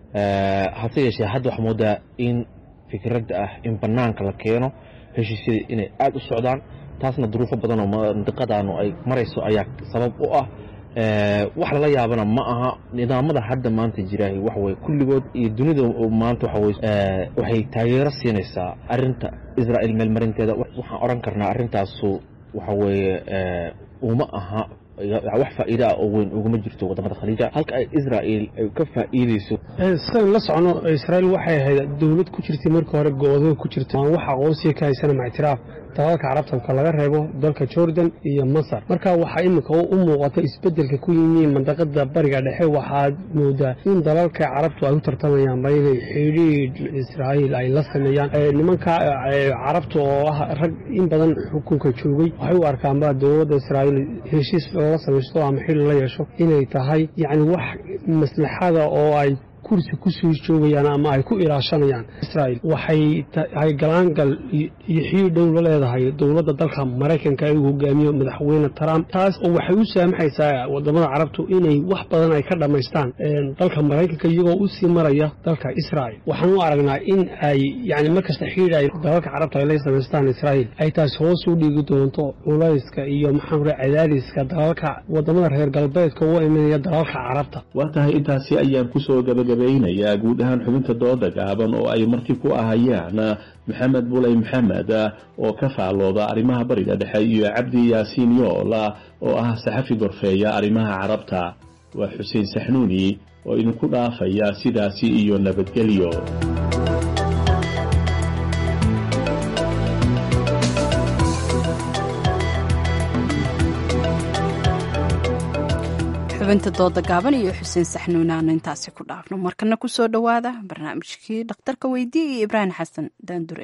hase yeeshee hadda waxaa moodaa in fikradda ah in bannaanka la keeno heshiisyadii inay aada u socdaan taasna duruufo badan oo mandiqadaanu ay marayso ayaa sabab u ah wax lala yaabana ma aha nidaamada hadda maanta jiraahi waxaweye kulligood iyo dunida maanta waxaweye waxay taageero siinaysaa arrinta israa'iil meelmarinteeda waxaan odhan karnaa arrintaasu waxa weeye uma aha wax faa'iida ah oo weyn uguma jirto wadamada khaliija halka ay israa'iil ay ka faa'iidayso sidaan la socono israa'iil waxay ahayd dowlad ku jirtay markii hore go-do ku jirta aan wax aqoonsiga ka haysana mactiraaf dalalka carabta marka laga reebo dalka jordan iyo masar marka waxaa iminka u muuqata isbedelka ku yimi mandaqada bariga dhexe waxaad moodaa in dalalka carabtu ay u tartamayaan ba inay xidhiidh israa'iil ay la sameeyaan nimanka carabta oo ah rag in badan xukunka joogay waxay u arkaanba dowladda israa'iil heshiis la samaysto ama xidhi la yeesho inay tahay yacni wax maslaxada oo ay kursi ku soo joogayaan ama ay ku ilaashanayaan israa'iil waxay tahay galaangal iyo xiriir dhow la leedahay dowladda dalka maraykanka ee uu hogaamiyo madaxweyne trump taas oo waxay u saamaxaysaa wadamada carabtu inay wax badan ay ka dhammaystaan dalka maraykanka iyagoo u sii maraya dalka israa'iil waxaan u aragnaa in ay yani markasta xiriir ay dalalka carabta ay la samaystaan israa'iil ay taasi hoos u dhigi doonto culayska iyo maxaan raa cadaadiska dalalka wadamada reer galbeedka uga imanaya dalalka carabta waa tahay intaasi ayaan kusoo gabagabay gebagabeynayaa guud ahaan xubinta dooda gaaban oo ay marti ku ahayaan maxamed buley maxamed oo ka faallooda arrimaha bariga dhexe iyo cabdi yaasiin yoola oo ah saxafi gorfeeya arrimaha carabta waa xuseen saxnuuni oo idinku dhaafaya sidaasi iyo nabadgelyo xubinta dooda gaaban iyo xuseen saxnuun aanu intaasi ku dhaafno markana kusoo dhowaada barnaamijkii dhakhtarka weydiye iyo ibraahim xasan daandure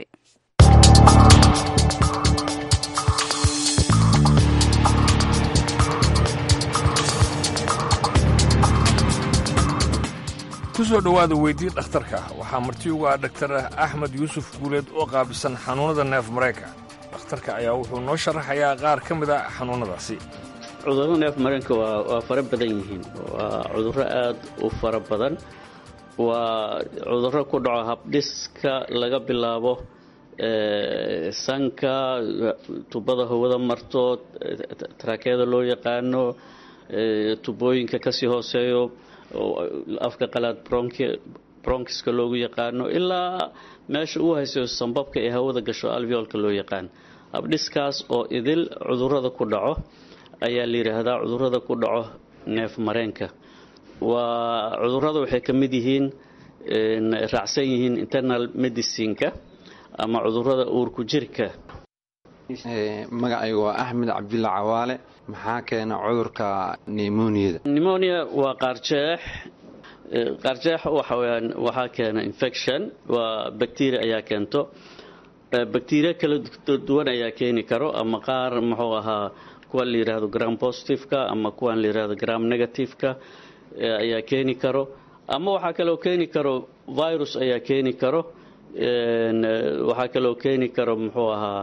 ku soo dhowaada weydii dhakhtarka waxaa marti ugu ah dhaktar axmed yuusuf guuleed oo qaabisan xanuunnada neef marayka dhakhtarka ayaa wuxuu noo sharaxayaa qaar ka mid a xanuunnadaasi cudurro neef mareenka waa waa fara badan yihiin waa cudurro aad u fara badan waa cudurro ku dhaco habdhiska laga bilaabo sanka tubada hawada marto taraakeyada loo yaqaano tubooyinka kasii hooseeyo afka qalaad bronkiska loogu yaqaano ilaa meesha uu haysayo sambabka ee hawada gasho alveolka loo yaqaan habdhiskaas oo idil cudurrada ku dhaco ayaa la yidhaahdaa cudurrada ku dhaco neef mareenka waa cudurrada waxay ka mid yihiin raacsan yihiin internal medicineka ama cudurrada uurku jirka magacaygu waa axmed cabdulla cawaale maxaa keena cudurka nemoniyada nemonia waa qaarjeex qaarjeex waxaweyaan waxaa keena infection waa bacteria ayaa keento bacteria kala duwan ayaa keeni karo ama qaar muxuu ahaa kuwan la yidhaahdo gram positiveka ama kuwan la yidhaahdo gram negativeka ayaa keeni karo ama waxaa kaloo keeni karo virus ayaa keeni karo waxaa kaloo keeni karo muxuu ahaa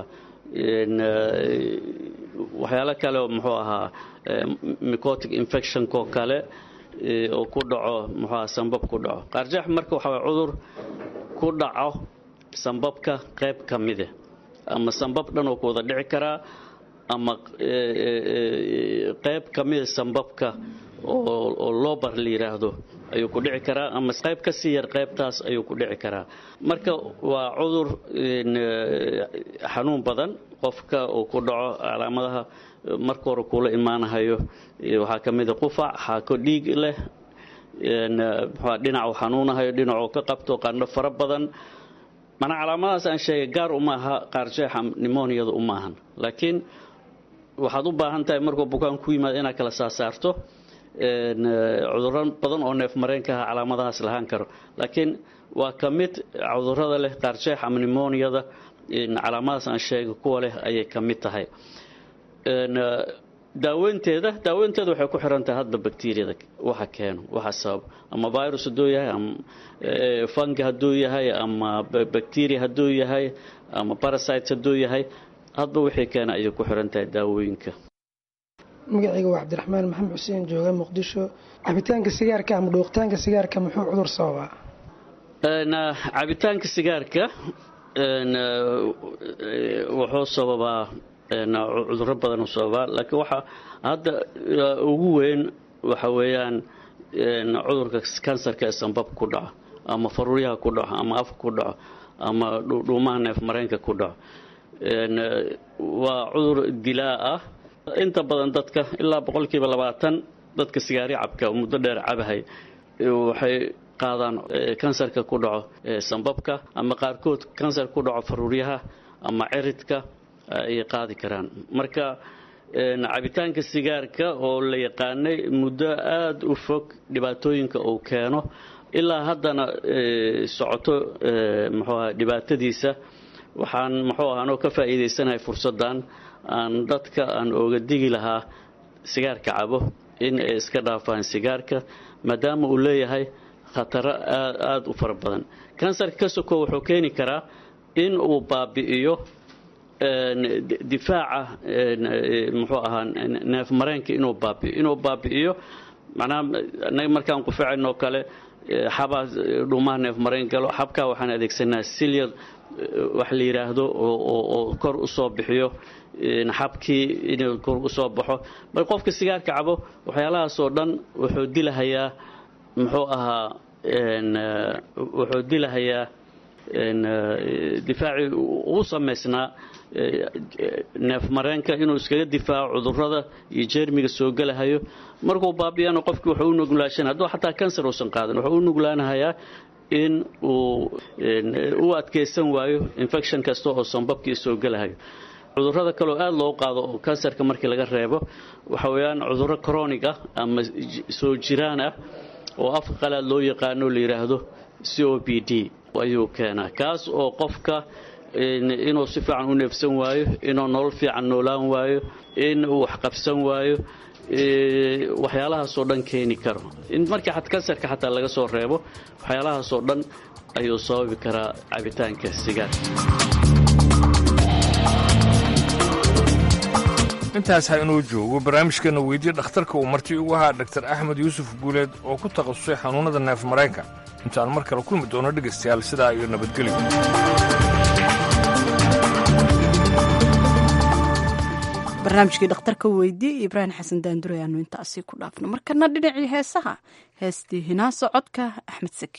waxyaalo kale muxuu ahaa micotic infectionko kale oo ku dhaco muxuu ahaa sambab ku dhaco qaarjeex marka waxaa cudur ku dhaco sambabka qayb ka mide ama sambab dhan oo ku wada dhici karaa ama qayb ka mida sambabka oo lobar la yidhaahdo ayuu ku dhici karaa ama qayb ka sii yar qaybtaas ayuu ku dhici karaa marka waa cudur xanuun badan qofka uu ku dhaco calaamadaha marka hore kuula imaanahayo waxaa ka mida qufac xaako dhiig leh dhinacu xanuunahayo dhinacuu ka qabto qandho fara badan manaa calaamadahaas aan sheegay gaar uma aha qaarjeexa nimoniyada uma ahan laakiin waxaad u baahan tahay markuu bukaan ku yimaado inaad kala saasaarto cudurro badan oo neef mareenkaha calaamadahaas lahaan karo laakiin waa ka mid cudurrada leh qaarjeex ama nimoniyada calaamadahaas aan sheegay kuwa leh ayay ka mid tahay daaweynteeda daaweynteeda waxay ku xiran tahay hadba bacteriyada waxa keeno waxa sabab ama virus hadduu yahay ama fungi hadduu yahay ama bacteria hadduu yahay ama parasites hadduu yahay hadba wixii keena ayay ku xiran tahay daawooyinka magacayga waa cabdiraxmaan maxamed xuseen jooga muqdisho cabitaanka sigaarka ama dhuuqitaanka sigaarka muxuu cudur sababaa cabitaanka sigaarka wuxuu sababaa cudurro badan u sababaa laakiin waxaa hadda ugu weyn waxa weeyaan cudurka kansarka ee sambab ku dhaco ama faruuryaha ku dhaco ama afka ku dhaco ama dhuumaha neef mareenka ku dhaco waa cudur dilaa ah inta badan dadka ilaa boqolkiiba labaatan dadka sigaari cabka muddo dheer cabahay waxay qaadaan kansarka ku dhaco sambabka ama qaarkood kansar ku dhaco faruuryaha ama ciridka ayay qaadi karaan marka cabitaanka sigaarka oo la yaqaanay muddo aada u fog dhibaatooyinka uu keeno ilaa haddana socoto muxuu aha dhibaatadiisa waxaan muxuu aha anoo ka faa'iidaysanahay fursaddan aan dadka aan ooga digi lahaa sigaarka cabo in ay iska dhaafaan sigaarka maadaama uu leeyahay khataro aada u fara badan kansarka ka soko wuxuu keeni karaa in uu baabi'iyo difaaca muxuu ahaa neef mareenka inuu baabi'iyo inuu baabi'iyo macnaha anaga markaan qufacaynoo kale xabaa dhuumaha neef mareen galo xabkaa waxaan adeegsanaa silyad wax la yidhaahdo oo kor u soo bixiyo xabkii inuu kor u soo baxo mar qofka sigaarka cabo waxyaalahaasoo dhan wuxuu dilahayaa muxuu ahaa wuxuu dilahayaa difaacii uu samaysnaa neef mareenka inuu iskaga difaaco cudurada iyo jeermiga soo gelahayo markuu baabiyana qofkii wuxuu u nuglaashan hadduu xataa kansar uusan qaadan wuxuu u nuglaanahayaa in uu u adkaysan waayo infection kasta oo sanbabkii soo gelahayo cudurada kaleoo aada loo qaado oo kansarka markii laga reebo waxa weeyaan cudurro chronic ah ama soo jiraan ah oo afka qalaad loo yaqaano la yidhaahdo c o b d ayuu keenaa kaas oo qofka inuu si fiican u neefsan waayo inuu nolol fiican noolaan waayo in uu waxqabsan waayo waxyaalahaasoo dhan keeni karo in markii kansarka xataa laga soo reebo waxyaalahaasoo dhan ayuu sababi karaa cabitaanka sigaarka intaas ha inuu joogo barnaamijkana weydiye dhakhtarka uu marti ugu ahaa dhaktar axmed yuusuf guuleed oo ku takhasusay xanuunnada neef mareenka intaan mar kale kulmi doono dhegaystayaal sidaa iyo nabadgelyo barnaamijkii dhakhtarka weydiye ibraahim xasan daandure aanu intaasi ku dhaafno markana dhinacii heesaha heestii hinaaso codka axmed seki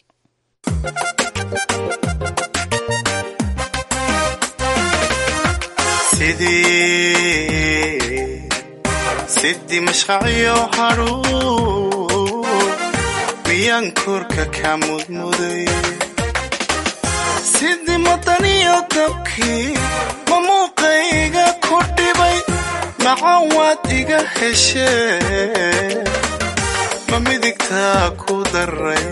sidii mashqacyo hadhuur miyaan korka ka mudmuday sidii madaniyo dabkii ma muuqayga ku dhibay macaan waad iga heshee ma midigtaa ku daray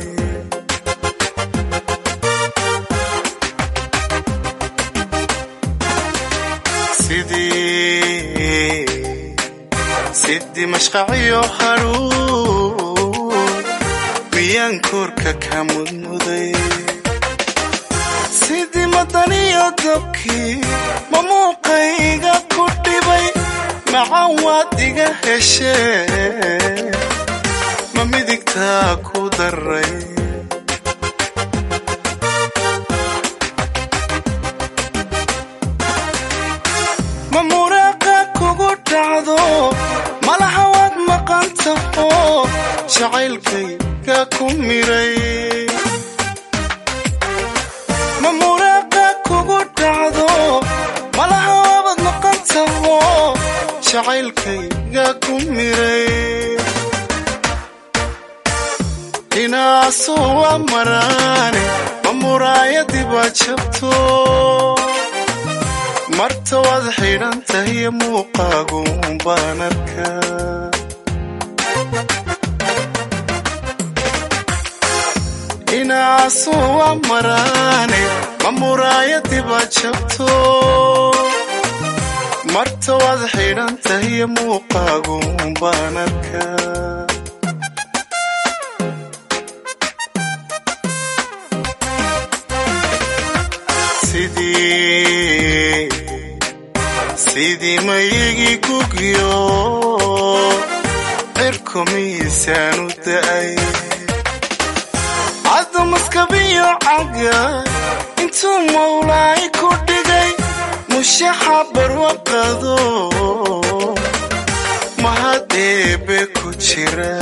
sidii mashqacyo hadhuur miyaan korka ka mudmuday sidii madaniyo dabkii ma muuqayga ku dhibay macaan waad iga heshee ma midigtaa ku daray ma muraaqa kugu dhacdo malaha waad maqan taho jacaylkayga ku miray ma muraaqa kugu dhacdo malaha waabad maqan taho jacaylkayga ku miray inaasu waa maraane ma muraayadii baa jabto marta waad xidhan tahiyo muuqaagu baan arkaa inaasu waa maraane ma muraayadii baa jabto marta waad xidhan tahiyo muuqaagu baan arkaa sidii mayigii gugyo cirku miisaan u da'ay cadamaskabiyo caga intuu mawlaay ku dhigay mushaxa barwaqado mahad eebe ku jira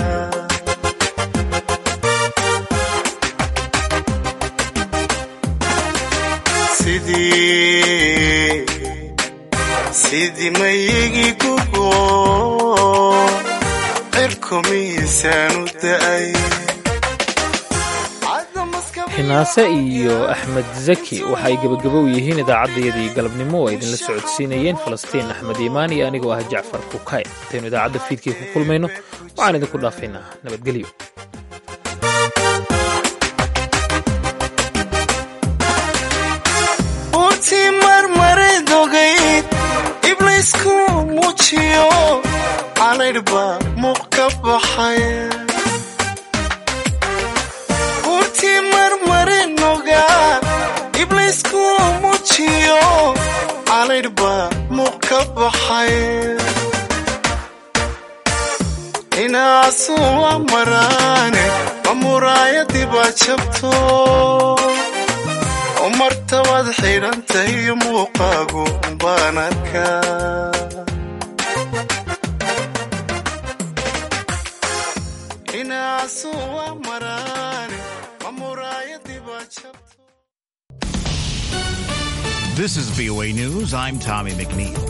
sidii mayigii gugo cirku miisaan u da'ay xinaase iyo axmed zaki waxa ay gebagabow yihiin idaacaddayadii galabnimo oo ay idinla socodsiinayeen falastiin axmed iimaan iyo anigoo ah jacfar kukay intaynu idaacadda fiidkii ku kulmayno waxaan idinku dhaafaynaa nabadgelyo iblaysku muujiyo calaydhba muuq ka baxay urtii marmari noga iblaysku muujiyo calaydhba muuq ka baxay inaasu waa maraane ma muraayadii baa jabto marta waad xidhan tahiyo muuqaagu baan arkaa inaasu waa maraane This is VOA News. I'm Tommy McNeil.